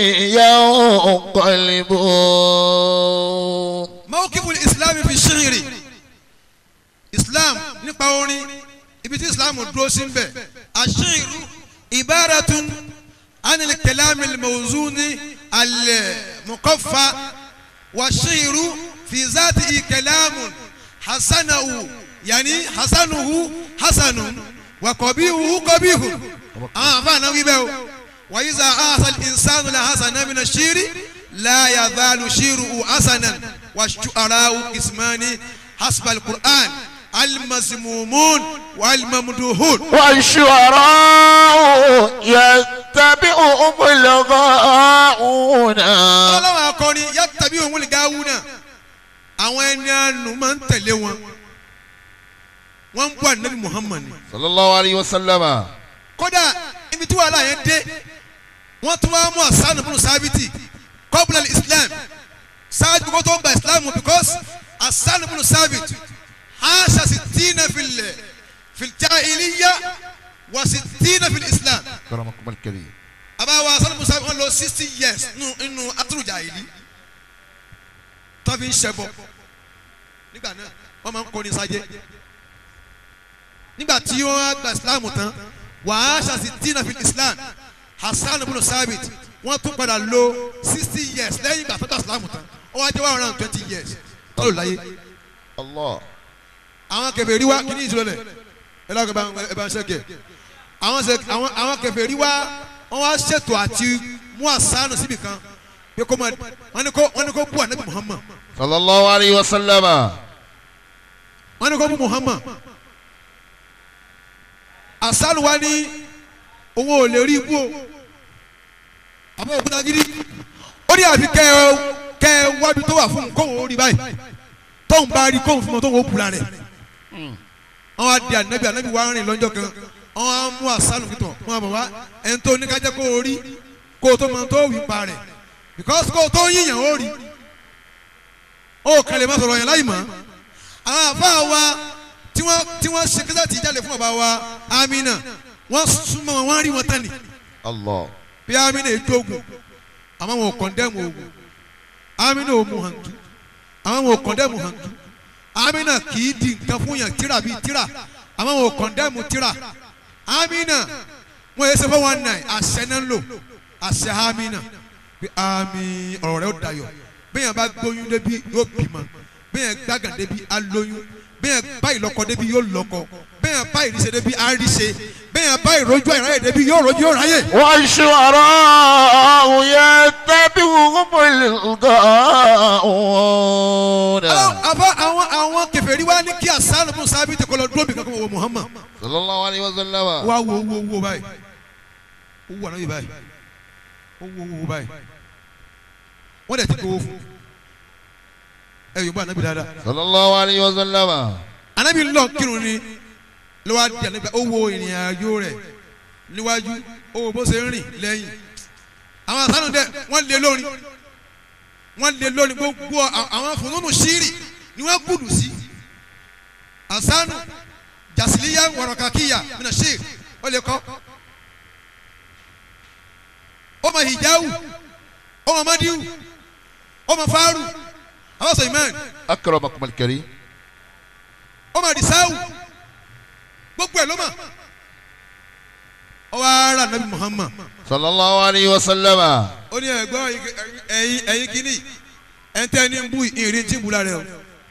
ينقلبون mawkifu islam fi ṣírí islam nípa orin ibi tí islam dúró sí bẹ̀ àṣírí ibaratun anil kalami mawzuni al-muqaffa wa ṣírí fi zati kalamun hasanahu yani hasanuhu hasanun wa qabihuhu qabihun àwọn àfààní wí bẹ́ẹ̀ o wa iza ahasa al-insanu la hasana min ash-shiri la yazalu shiruhu hasanan wa shu'ara'u ismani hasba al-qur'an al-mazmumun wal-mamduhun. والشعراء يتبعهم الغاؤون ọlọ́wọ́ akọrin yattabi òun gawuna àwọn ẹni àánú máa ń tẹ̀lé wọn wọ́n ń bọ́ ànábì muhammad ni. صلى الله عليه وسلم kódà ibi tí wàhálà yẹn dé wọ́n tún wá mú asanu bùnú sábìtì kọ́bùlà islam ṣáájú kó tó gba islam because asanu bùnú sábìtì aṣa sì tìǹà filẹ̀ filjahiliya wà sì tìǹà fil islam كرمكم الكريم àbáwá asanu bùnú sábìtì wọ́n lò sixty years nínú nínú atúrùjàhìlì tó fi ń ṣẹbọ nígbà náà wọ́n máa ń kọrin sájẹ́ nígbà tí wọ́n á gba islam tán wàá ṣàṣì tìǹà fil islam hasan ibn sabit wọ́n tún padà lò sixty years lẹ́yìn ìgbà tó gba islam tán ó wá jẹ́ one hundred and twenty years tó lò láyé الله àwọn kèfèrí wa kí ni ìṣòro lẹ̀ ẹ lọ́kọ̀ ẹ bá ń- ẹ bá ń ṣẹ́kẹ̀ àwọn ṣe- àwọn àwọn kèfèrí wa wọ́n wá ṣètò àti mú àṣàánù síbi kan pé kó máa wọ́n ní kó wọ́n ní kó bú ànábì muhammad صلى الله عليه وسلم wọ́n ní kó bú muhammad àṣàánù wa ní òun ò lè rí ibú o àmọ́ òkúta gidi ó ní àfi kẹ́ ẹ kẹ́ ẹ wábi tó wà fún un kóun ó rí báyìí tóun bá rí kóun fún un tóun ó bùra rẹ̀ wọ́n wá di ànábì ànábì wá rìn lọ́jọ́ kan wọ́n wá mú àṣàlù kìtọ̀ wọ́n bọ̀ wá ẹni tó ní kájẹ́ kó o rí kó o tó mọ tó wí pa rẹ̀ because kó o tó yíyàn ó rí ó kàn lè má sọ̀rọ̀ yẹn láì mọ̀ àwọn àfáà wa tí wọ́n tí wọ́n ṣe kíkẹ́ tí jáde fún bàbá wa Amina wọ́n súnmọ́ wọn wọ́n rí wọn tán ni الله bí Amina ètò ogun àmọ́ wọn ò kọ̀ndẹ́mù ogun Amina ò mu hàn tú àmọ́ wọn ò kọ̀ndẹ́mù hàn tú Amina kì í di nǹkan fún yàn tíra bíi tíra àmọ́ wọn ò kọ̀ndẹ́mù tíra Amina wọn yẹ sẹ́fọ́ one nine àṣẹ náà ń lò àṣẹ Amina bí ami ọ̀rọ̀ rẹ̀ ó dayọ̀ bẹ́ẹ̀ yẹn bá gbóyún débi yóò bímọ bẹ́ẹ̀ yẹn gbàgàn débi á lóyún bẹ́ẹ̀ yẹn bá ìlọ́kọ débi yóò lọ́kọ bẹ́ẹ̀ bẹ́ẹ̀ bá ìrísẹ́ débi àríṣe bẹ́ẹ̀ bá ìrójú àìráyè débi yóò rojú yóò ráyè. والشعراء يتبعهم الغاوون àbá àwọn àwọn kèfèrí wa ní kí asanu fún sábì tẹ kọlọ dúró bí kankan wọ Muhammad صلى الله عليه وسلم wá wo wo wo báyìí ó wù ànábì báyìí ó wo wo báyìí wọ́n dẹ̀ ti gbowó fún ẹ yóò bá ànábì dáadáa صلى الله عليه وسلم ànábì lọ kírun ni ló wá di ànábì ó wo ìrìn àjò rẹ̀ níwájú ó wo bó ṣe ń rìn lẹ́yìn àwọn asanu dẹ wọ́n lé lórí wọ́n lé lórí gbogbo à- àwọn fúnnúnù ṣírì ni wọ́n gbùdù sí asanu jasiliya wọ̀rọ̀kàkíyà mina ṣír ó lè kọ́ ó ma hijawu ó ma madiwu ó ma faru àwọn sọ imán أكرمكم الكريم ó ma disawu gbogbo ẹ̀ ló ma ó wá ara nabi muhammad صلى الله عليه وسلم ó ní ẹ̀gbọ́n ẹ̀yin ẹ̀yin kìíní ẹ̀ńtẹ́ ní ń bú ìrìn tí ń bú lára ẹ̀ o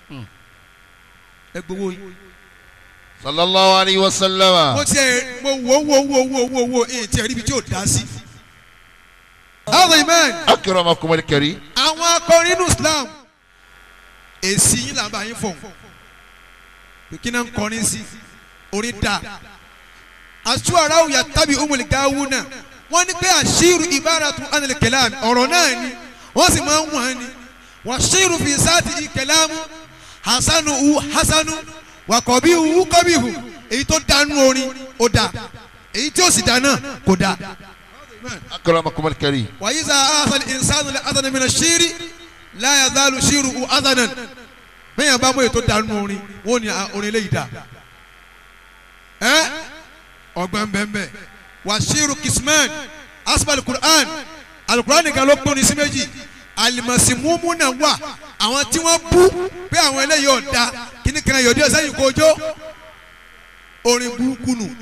ẹ gbowó yín صلى الله عليه وسلم mo tiẹ̀ mo wo wo wo wo wo wo ìyìn tí ẹ̀ ríbi tí ò dá sí. àwọn imán أكرمكم الكريم àwọn akọrin inú islam èsì yín là ń bá yín fọ̀ kí náà ń kọrin sí orí dà aṣọ ara òyà tàbí umuli gawu náà wọ́n ní pé àṣírù ìbáratun anil kalam ọ̀rọ̀ náà ni wọ́n sì máa ń wọ̀n ni wọ́n ṣírù fi sáàtì ìkẹlámù hasanu hu hasanu wàkọ̀bí hu kọ́bí hu èyí tó dánú orin ó dá èyí tí ó sì dá náà kò dá. أكرمكم الكريم وإذا آخى الإنسان لأذن من الشير لا يزال شيره أذنا bẹ́ẹ̀ yẹn bá mú ètò dànù orin wọn ni ah, orin eléyìí dà ẹ́ ọgbọ́n bẹ́ẹ̀ wà ṣírù kisman asbal quran alukur'an nìkan ló pín ní sí méjì alimasimumu náà wà àwọn tí wọ́n bú pé àwọn eléyìí ọ̀dà kíní kan yòdì ọ̀sẹ̀ yìí kojó orin burúkú nù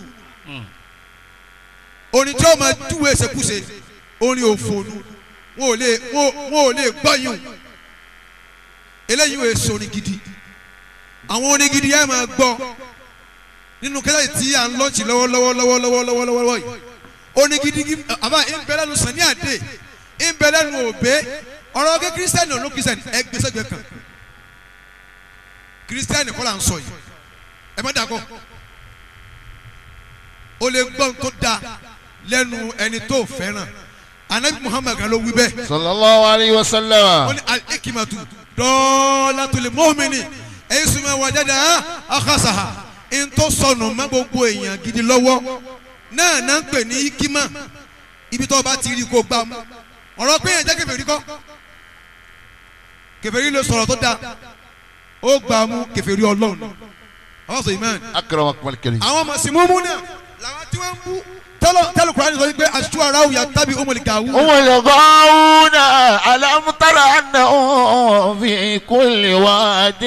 orin tí ó máa dúwé ṣekúṣe orin òfònú wọn ò lè wọn ò- wọn ò lè gbọ́yìn eléyìí wò èso orin gidi àwọn orin gidi yẹn máa gbọ́ nínú kẹlẹ́ tí à ń lọ́ọ̀tì lọ́wọ́lọ́wọ́ lọ́wọ́lọ́wọ́ lọ́wọ́lọ́wọ́ yìí orin gidi gi- àbá ìbẹ̀lẹ́nu sani àdé ìbẹ̀lẹ́nu òbé ọ̀rọ̀ kẹ́ kírísítẹ́nì ọ̀nà kírísítẹ́nì ẹ gbé sẹ́gbẹ̀ẹ́ kan kírísítẹ́nì kọ́ là ń sọ yìí ẹ má dàgọ́ o lè gbọ́ tó da lẹ́nu ẹni tó fẹ́ràn anabi muhammad kan ló wí bẹ́ẹ̀ صلى الله عليه وسلم ó ní alikimatu dọ́ọ́látulè mọ́mìnì èyí sùnmọ́ wàjáde akasaha ntọ́ sọnù má gbogbo èèyàn gidi lọ́wọ́ náà náà ń pè ní ikima ibi tó o bá ti rí kó o gbà mú ọ̀rọ̀ pé èèyàn jẹ́ kèfèrí kọ́ kèfèrí lè sọ̀rọ̀ tó dáa ó gbà mú kèfèrí ọlọ́run àwọn sọ ìmọ̀ أكرمكم الكريم àwọn màsímúmú náà làwọn tí wọ́n ń bú tẹ́lọ̀ tẹ́lọ̀ kúránì sọ wípé aṣọ ara òyà tàbí ọmọlẹ̀ gàwú. هم الغاوون ألم تر أنهم في كل واد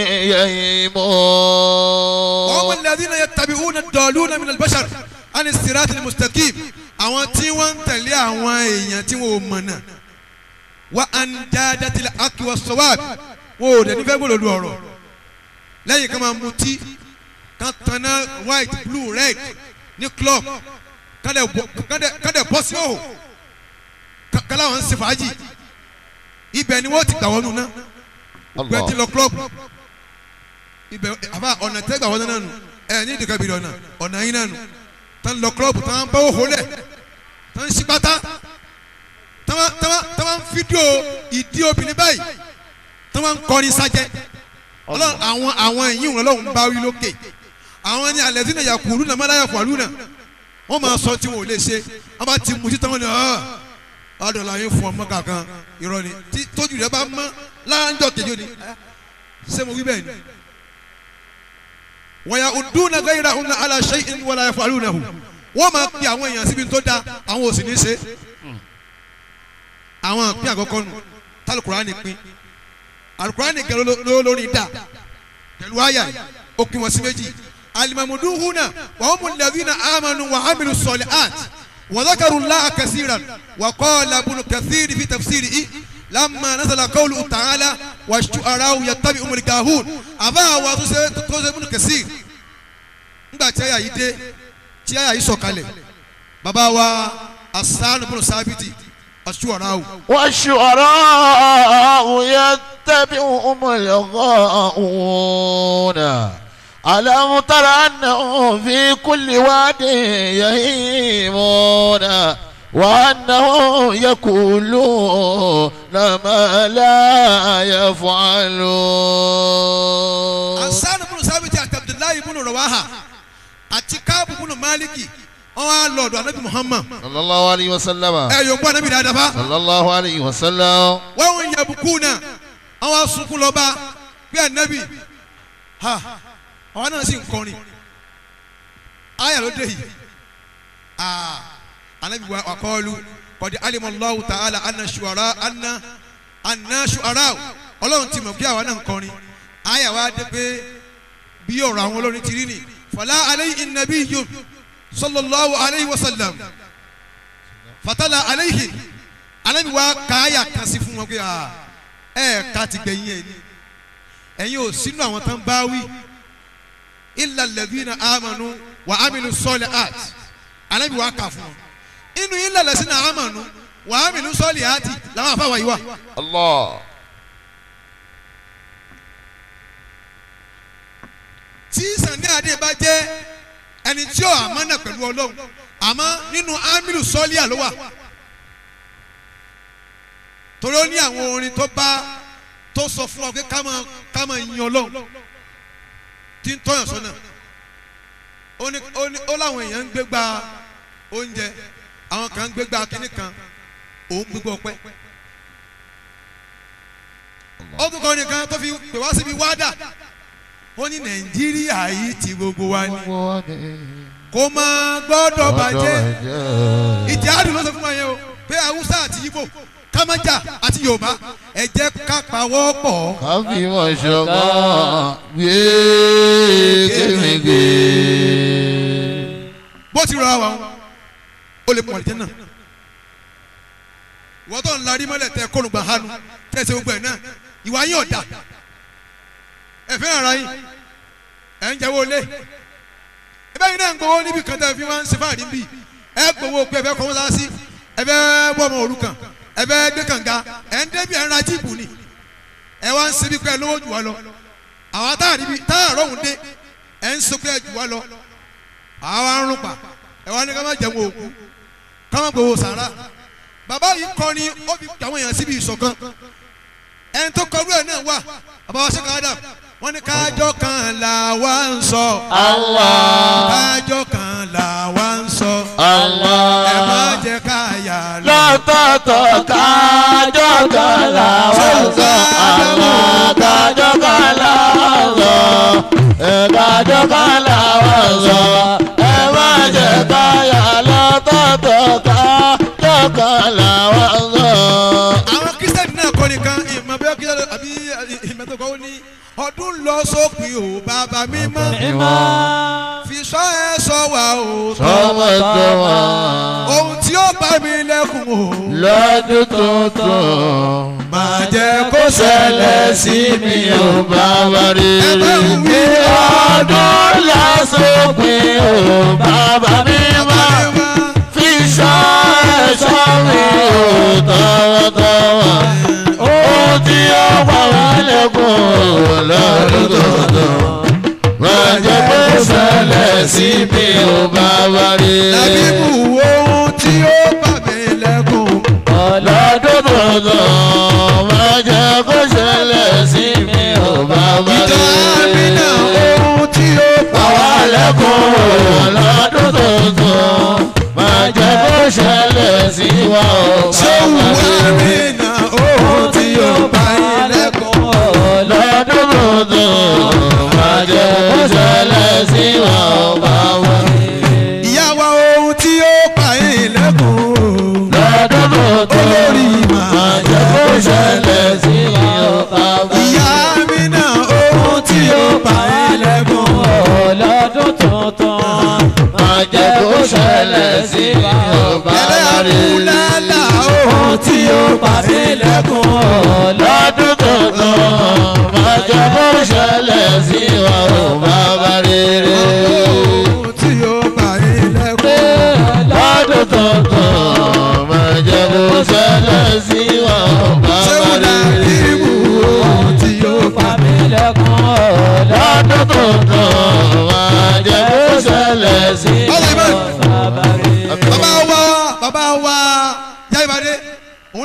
وهم يهيمون الذين يتبعون الضالون من البشر عن الصراط المستقيم àwọn tí wọ́n ń tẹ̀lé àwọn èèyàn tí wọ́n ò mọ̀ náà wa andadatil haqqi was sawab wọn ò dẹ̀ nífẹ̀ẹ́ gbọ́dọ̀ lu ọ̀rọ̀ lẹ́yìn kan máa mutí kan tanná white blue red ní club kan dẹ̀ bọ́- kan dẹ̀- kan dẹ̀ bọ́ sí òhò Ka- kálá wọn ń ṣe fàájì ibẹ̀ ni wọ́n ti gbà wọnú náà gbẹ ti الله lọ club ibẹ̀ àbá ọ̀nà tẹ́gbà wọn náà nù ẹ ní ìdíkà bìrì ọ̀nà ọ̀nà yín náà nù tán lọ club tán bá òhò lẹ̀ tán ń ṣípátá tán wá- tán wá- tán wá ń fídíò ìdí obìnrin báyìí tán wá ń kọrin sájẹ́ ọlọ́run àwọn àwọn ẹ̀yìn wọn lọ́hùn bá wí lókè àwọn ní alẹ́ sínú yakuru náà mọ́lá yakuru náà wọ́n máa sọ tí wọn ò lè ṣe wọ́n bá ti mú títí wọn ni ọ́ ọ̀dọ̀ la yín fún ọmọ kankan irọ́ ni tí tójú rẹ bá mọ́ láńjọ kejì ni ṣé mo wí bẹ́ẹ̀ ni. wọ́n yà ọdún náà gẹ́yìrà ọ̀nà aláṣẹ ìwọlá ẹ̀fọ́ àlùnà hù wọ́n máa pe àwọn èèyàn síbi tó da àwọn ò sì ní ṣe. àwọn pín àkọ́kọ́ nù tálùkùránì pín alukurani gẹ̀rọ ló lórí dà pẹ̀lú àyà yìí ó pín wọn sí méjì alimamudu huna wàhùn mulẹ̀dínà amanu wà hamilu sọ̀lẹ̀ art wàzákàrú láà kẹsìrán wà kọ́ọ̀lá bunu kẹsìrì fi tafsiri i lamma nasala kawlu ta'ala wà ṣu'arawu yattabi umul gahun àbá àwọn tó ṣe tó ṣe bunu kẹsìrì nígbà tí àyà yìí dé tí àyà yìí sọ̀kalẹ̀ bàbá wa asanu bùnú sábìtì aṣùwàràwù والشعراء يتبعهم الغاؤون ألم تر أنهم في كل واد يهيمون وأنهم يقولون ما لا يفعلون asanu bùnú sábìtì àti abdullahi bùnú rawaha àti káàbù bùnú maliki wọn wá lọ́dọ̀ anabi muhammad صلى الله عليه وسلم ẹ yóò gbọ́ anabi dáadáa fa صلى الله عليه وسلم wọ́n ń yabukú náà àwọn asunkun lọ́ba bí anabi ha àwọn náà sì ń kọrin ayà ló dé yìí aa anabi wa akọọlu kọ́di alimọ̀lọ́wù ta'ala anna suwara anna anna suwara ọlọ́run ti mọ̀ bí àwọn náà ń kọrin ayà wa dé pé bí ọ̀rọ̀ àwọn olórin ti rí ni fọlá aleyhi nabi yom sallallahu alayhi wa sallam fatala aleyhi anabi wa kaaya kan sí fún wọn pé aa ẹ ká ti gbẹ̀yìn ẹ̀ ni ẹ̀yin ò sínú àwọn tán bá wí illa alladhina amanu wa amilu solihat anabi wa kà fún wọn inú illa alladhina amanu wa amilu solihati làwọn afáwà yìí wà. الله tí sani adé bá jẹ́ ẹni tí ó àmánà pẹ̀lú ọlọ́run àmọ́ nínú amilu sọ́líà ló wà torí ó ní àwọn orin tó bá tó sọ fún ọ pé ká máa ká máa yin ọlọ́run tí ń tọ́yàn sọ́nà ó ní ó ní ó láwọn èèyàn ń gbégbá oúnjẹ àwọn kan ń gbégbá kínní kan òun gbégbá ọpẹ́ ó tún kọ́ nìkan tó fi pè wá síbi wádà ó ní nàìjíríà yìí ti gbogbo wa ni kó máa gbọ́dọ̀ bàjẹ́ ìjádùn ló sọ fún wa yẹn o pé haúsá àti ibo kámájà àti yorùbá ẹ jẹ́ ká pawọ́ pọ̀ káfí mọ̀ ṣọ̀kan gbé kémìgbé. bó ti rọra wa wọn ó lè pọ̀ àlìjẹ́ náà ìwọ́n tó ń larí mọ́lẹ̀ tẹ kónùgbà hánu tẹ̀sẹ̀ gbogbo ẹ̀ náà ìwà yín ọ̀dà ẹ fẹ́ ara yín ẹ̀ ń jẹ́wọ́ lé ẹ bẹ́ẹ̀ yín náà ń gbowó níbi kan tẹ́ fi wá ń ṣe fáàrí bí ẹ gbowó pé ẹ fẹ́ kọ́ mọ́sá sí ẹ fẹ́ bọ́ ọmọ òrukàn ẹ fẹ́ gbé kànga ẹ ń débi ẹ̀ ń ra jíìpù ni ẹ wá ń ṣe bí pé ẹ lówó jù wá lọ àwọn táàrí bí táàrọ̀ òun dé ẹ ń sọ pé ẹ jù wá lọ àwa ń rún pa ẹ wá ní ká má jẹun òkú ká má gbowó sàrà bàbá yìí kọ́ ni ó fi àwọn èèyàn síbi ìṣọ̀kan ẹni tó kọrú ẹ̀ náà wà bàbá wa ṣèkà Adam wọ́n ní kájọ́ kan là wá ń sọ Allah kájọ́ kan là wá ń sọ Allah ẹ má jẹ́ ká yà lọ. lọ́tọ̀ọ̀tọ̀ kájọ́ kan làwọn sọ àwọn kájọ́ kan làwọn sọ ẹ kájọ́ kan làwọn sọ ẹ má jẹ́ káyà lọ́tọ̀ọ̀tọ̀ kájọ́ kan làwọn sọ. àwọn kristiani náà kọ́ nìkan ìmọ̀ bí kristiani àbí ìmọ̀ tó kọ́ ó ní ọdún lọ sópin o bàbá mímọ́ fi sọ ẹ sọ wà o sọmọ tó wà ohun tí ó bá mi lẹ́kùn o lọ́dún tuntun máa jẹ́ kó ṣẹlẹ̀ sí mi ò bá wá rí Ẹ bá ń wí. kí ọdún lásòpin ò bàbá mi wá fi ṣọ́ ẹ̀ṣọ́ mi ò tọwọ́tọwọ́ ohun tí ó wà wá lẹ́kùn lọ́dún tuntun máa jẹ́ kó ṣẹlẹ̀ sí mi ò bá wá rí Làbíbù ohun tí ó bá mi lẹ́kùn lọ́dún tuntun máa jẹ́ kó ṣẹlẹ̀ sí mi ò bá wá ìjọ rí àmìnà ohun tí ó bá àwa wà lẹ́kùn lọ́dún tuntun máa jẹ́ kó ṣẹlẹ̀ sí wa ò bá Ṣéwù wá rí àmìnà ohun tí ó bá yín lẹ́kùn lọ́dún tuntun máa jẹ́ kó ṣẹlẹ̀ sí wa ò bá wá rí ìyá wa ohun tí ó bá yín lẹ́kùn lọ́dún tuntun olórí máa màá jẹ́ kó ṣẹlẹ̀ sí wa ò bá wá rí. ìyá àmìnà ohun tí ó bá yín lẹ́kùn lọ́dún tuntun máa jẹ́ kó ṣẹlẹ̀ sí mi ò bá ẹlẹ́ wá rí. àkúlálà ohun tí ó bá mi lẹ́kùn lọ́dún tuntun máa jẹ́ kó ṣẹlẹ̀ sí wa ò bá wá rí.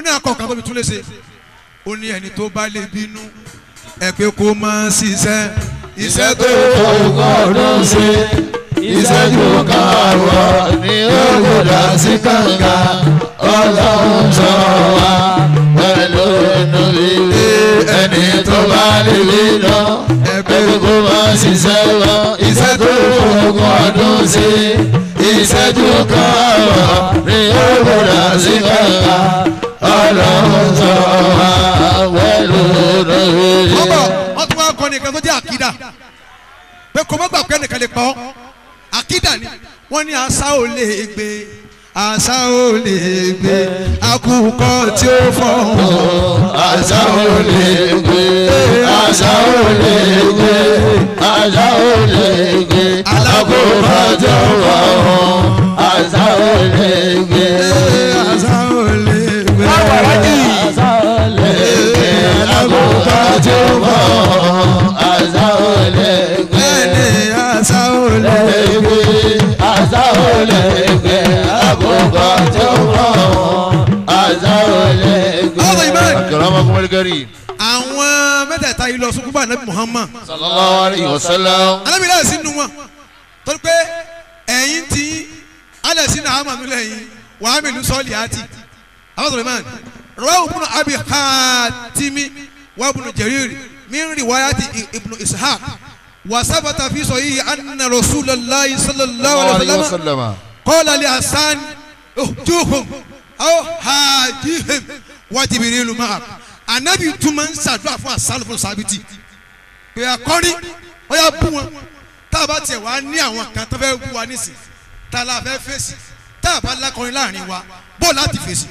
ní akọ̀ọ̀kan tó fi tún lè ṣe ó ní ẹni tó bá lè bínú ẹ pé kó máa ṣiṣẹ́ iṣẹ́ tó ọgọ́rùn ṣe ìṣẹ́jú karùn-ún ní ògùdà sí kànga ọlọ́run sọ wá pẹ̀lú inú ilé ẹni tó bá lè lé lọ ẹgbẹ́ kó má ṣiṣẹ́ lọ iṣẹ́ tó ogún ọdún ṣe ìṣẹ́jú karùn-ún ní ògùdà sí kànga ọlọ́run sọ wá pẹ̀lú inú ilé. ọbọ wọn tún wá kọ nìkan tó jẹ àkídà pé kò mọ́ gbà pé nìkan lè pa ọ́ àkídà ni wọ́n ní àṣà ò lè gbé àṣà ò lè gbé àkùkọ tí ó fọ́ àṣà ò lè gbé àṣà ò lè gbé àṣà ò lè gbé alákòóbá tó wà wọn àṣà ò lè gbé àṣà ò lè gbé àṣà ò lè gbé alákòóbá tó wà wọn àṣà ò lè gbé ẹni àṣà ò lè gbé àṣà ò lè gbé alákòóbá tó wà wọn àṣà ò lè gbé. ọ̀rọ̀ ìmọ̀ akramakum al-karim. àwọn mẹ́tẹ̀ẹ̀ta yìí lọ sún kúbà nàbí Muhammad sallallahu alayhi wa sallam. alábìlẹ̀ sí nu wọn torí pé ẹ̀yin tí alẹ́ sí náà àmàlú lẹ́yìn wàá mìlú sọ́ọ̀lì àti abasọ̀rọ̀ man rawahu ibnu abi hatimi wa ibnu jarir min riwayati ibnu ishaq wa sabata fi sahihi anna rasulallahi sallallahu alayhi wa sallam qala li hasan uhjuhum aw hajihim wa jibrilu ma'a anabi tuma ń ṣàdúrà fún asálù fún sábìtì pé akọrin ó yà bú wọn tá a bá tiẹ̀ wá ní àwọn kan tó fẹ́ bú wa nísìn tá a la fẹ́ fèsì tá a bá lákọrin láàrin wa bó láti fèsì.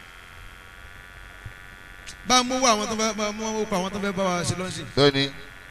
bá a mú wá àwọn tó fẹ́ bá a mú wá àwọn tó fẹ́ bá wa ṣe lọ́sìn. bẹ́ẹ̀ni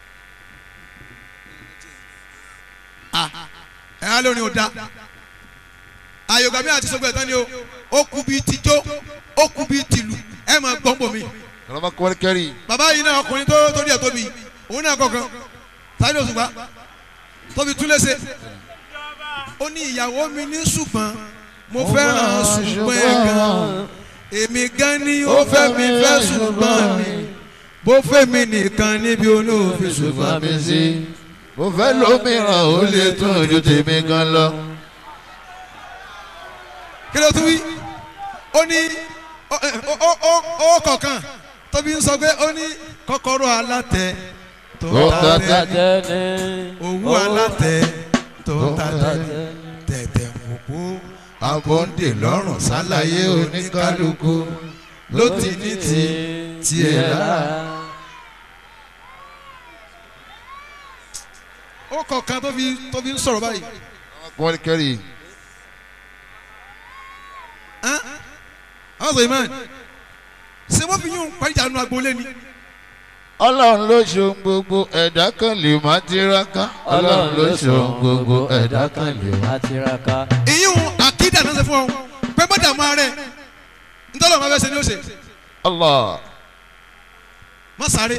ẹ̀ á lórin ò da àyògàmí àti sọgbẹ́ ẹ̀tàn ni o ó kú bíi tijó ó kú bíi tìlù ẹ̀ máa gbọ́n bò mí. akramakum al-karim. bàbá yìí náà ọkùnrin tó tó díẹ̀ tóbi òun náà kọ̀ọ̀kan táyé òṣùpá tóbi tún léṣe ó ní ìyàwó mi ní ṣùgbọ́n mo fẹ́ràn ṣùgbọ́n ẹ̀ gan èmi gan ni ó fẹ́ mi fẹ́ ṣùgbọ́n mi bó fẹ́ mi nìkan níbi olóòfin ṣùgbọ́n ṣùgbọ́n mi sí. mo fẹ́ lómìíràn ó lè tún ojú tèmi gan lọ. kí ló tún wí ó ní ó ó ó ó kọ̀ọ̀kan tóbi ń sọ pé ó ní kọ́kọ́rọ́ alátẹ tó Tó ta ta tẹ́ tẹ́ni. owó alátẹ tó ta tẹ́ tẹ̀tẹ̀ mọ̀kú àbọ̀ǹdè lọ́rùn sálàyé oníkálukú ló ti ní ti tiẹ̀ lára. ó kọ̀ọ̀kan tó fi tó fi ń sọ̀rọ̀ báyìí akramakum al-karim. hàn àwọn sọ imán ṣé wọ́n fi yún pàjá nu agboolé ni ọlọ́run ló ṣohun gbogbo ẹ̀dá kan lè má tiraka. ọlọ́run ló ṣohun gbogbo ẹ̀dá kan lè má. tiraka. ìyún àkídà náà ṣe fún ọ pé bọ́dà máa rẹ̀ ntọ́lọ́ máa fẹ́ ṣe ni ó ṣe Allah. má sáré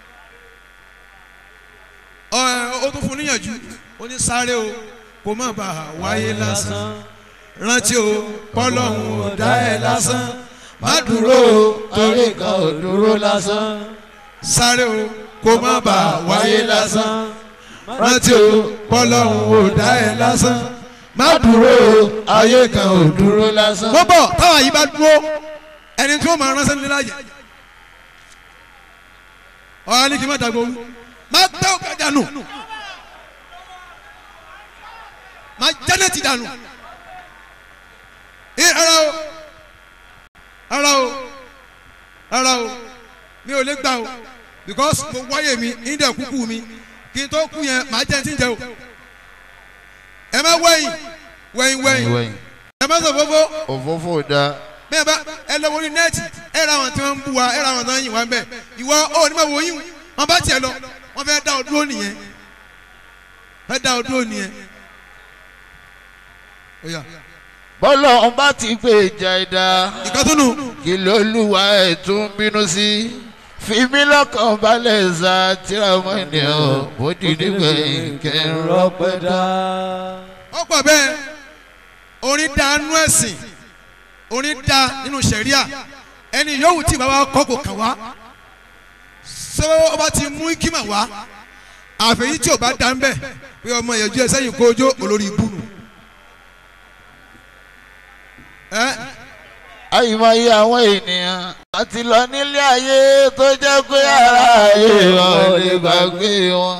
ọ ó tún fún níyànjú ó ní sáré o kó má bàa wáyé lásán rántí o pọ́lọ́hún ò dá ẹ lásán má dúró o torí kan ò dúró lásán. sáré o kó má bàa wáyé lásán rántí o pọ́lọ́hún ò dá ẹ lásán má dúró o ayé kan ò dúró lásán. wọ́n bọ̀ táwa yìí bá dúró ẹni tí wọ́n máa ránṣẹ́ nílẹ̀ láàyè ọ̀hán ní kí n má dàgbò wú má gbẹ́ òkè dànù má jẹ́nẹ̀tì dànù ẹ ara o ara o ara o mi ò lè gbà o because mo wáyé mi ìdẹ̀ kúkú mi kí n tó kú yẹn màá jẹ́ ti ń jẹ o ẹ má wẹ̀yìn wẹ̀yìn wẹ̀yìn wẹ̀yìn ẹ má sọ fófó òfófó da. bẹ́ẹ̀ bá ẹ lọ wọlé nẹ́ẹ̀tì ẹ ra àwọn tí wọ́n ń bú wa ẹ ra àwọn tí wọ́n ń yìn wá ń bẹ̀ ìwọ ó ní ma wò yín wọn bá tiẹ̀ lọ wọn fẹ́ dá ọ dúró nìyẹn fẹ́ dá ọ dúró nìyẹn. Ó yá. bọ́lá ọ̀n bá ti gbé ìjà ẹ̀dá ìkàtúnù kí ló lùwà ẹ̀ tún bínú sí. fi mí lọ́kàn balẹ̀ za tíra ọmọ ènìyàn mo dì nígbẹ̀yìn kẹrin rọpẹ́ dá. ọ̀pọ̀ bẹ́ẹ̀ orin da nú ẹ̀sìn orin da nínú sẹ̀ríà ẹni yòówù tí bàbá kọ́ kò kàn wá ṣé ọba ti mú kíma wá àfẹ̀yí tí ò bá dá ń bẹ̀ pé ọmọ ìyẹ̀jú ẹ sẹ́yìn kójó olórí ibú nù. ẹ àyìnbáyé àwọn ènìyàn àti lọ nílé ayé tó jẹ́ pé ara ayé wọn ò lè gbàgbé wọn.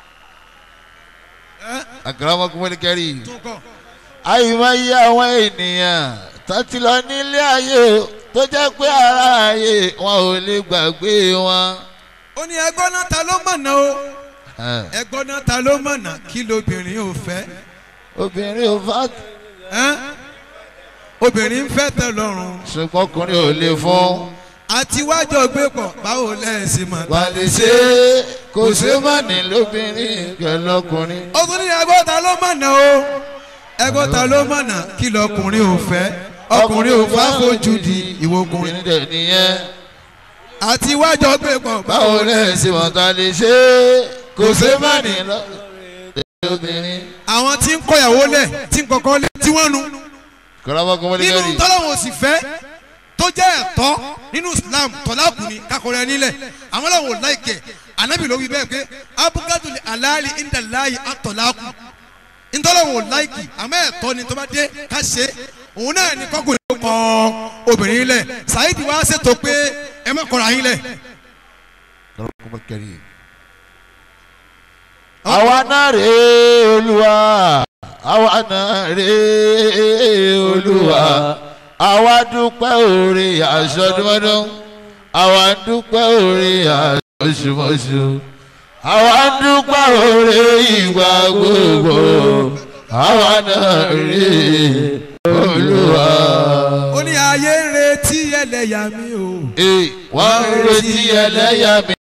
ẹ àkàràmọ́kùnrin kẹrì. tó kọ àyìnbáyé àwọn ènìyàn tó ti lọ nílé ayé tó jẹ́ pé ara ayé wọn ò lè gbàgbé wọn. ó ní ẹgbọ́n náà ta ló mọ̀nà o ẹgbọ́n náà ta ló mọ̀nà kí lobìnrin ò fẹ́ obìnrin ò fà ẹ obìnrin ń fẹ́ tẹ́ lọ́rùn ṣùgbọ́n ọkùnrin ò lè fún. àti wájọ gbé pọ̀ báwo lẹ́ẹ̀sìn mọ̀ wà lè ṣe é kò ṣe má ní lóbìnrin pẹ̀lú ọkùnrin. ó tún ní ẹgbọ́n ta ló mọ̀nà o ẹgbọ́n ta ló mọ̀nà kí lọkùnrin ò fẹ́ ọkùnrin ò fà fojú di ìwọ ọkùnrin obìnrin dẹ̀ nìyẹn. àti wájọ gbé pọ̀ báwo lẹ ṣe mọ̀ tá a lè ṣe é kò ṣe má ní lóbìnrin. àwọn tí ń kọyàwó lẹ̀ tí ń kọ́kọ́ lẹ̀ tí wọ́n nu kọ́lámọ́kùnrin nínú kẹrì. tọ́lọ́wọ̀n òsì fẹ́ tó jẹ́ ẹ̀tọ́ nínú Islam tọ́lákùnrin kakọrẹ nílẹ̀ àwọn làwọn ò láìkẹ̀ anabi ló wí bẹ́ẹ̀ pé abukadul alali indalayi atọ́lákù ntọ́lọ́wọ̀n ò láìkì àmọ́ ẹ̀tọ́ ni tó bá dé ká ṣe òun náà ni kọ́kùnrin ló kọ́ obìnrin lẹ̀ Saheed wá ṣètò pé ẹ má kọ́ra yín lẹ̀ kọ́lámọ́kùnrin kẹrì. àwa náà rèé olúwa àwa náà rèé olúwa àwa dúpẹ́ òrè àṣọdúnmọ́dún àwa dúpẹ́ òrè àṣọṣùmọ́ṣù àwa dúpẹ́ òrè ìgbà gbogbo àwa náà rèé olúwa. ó ní ayé ń retí ẹlẹ́yà mi o Ee, wọ́n ń retí ẹlẹ́yà mi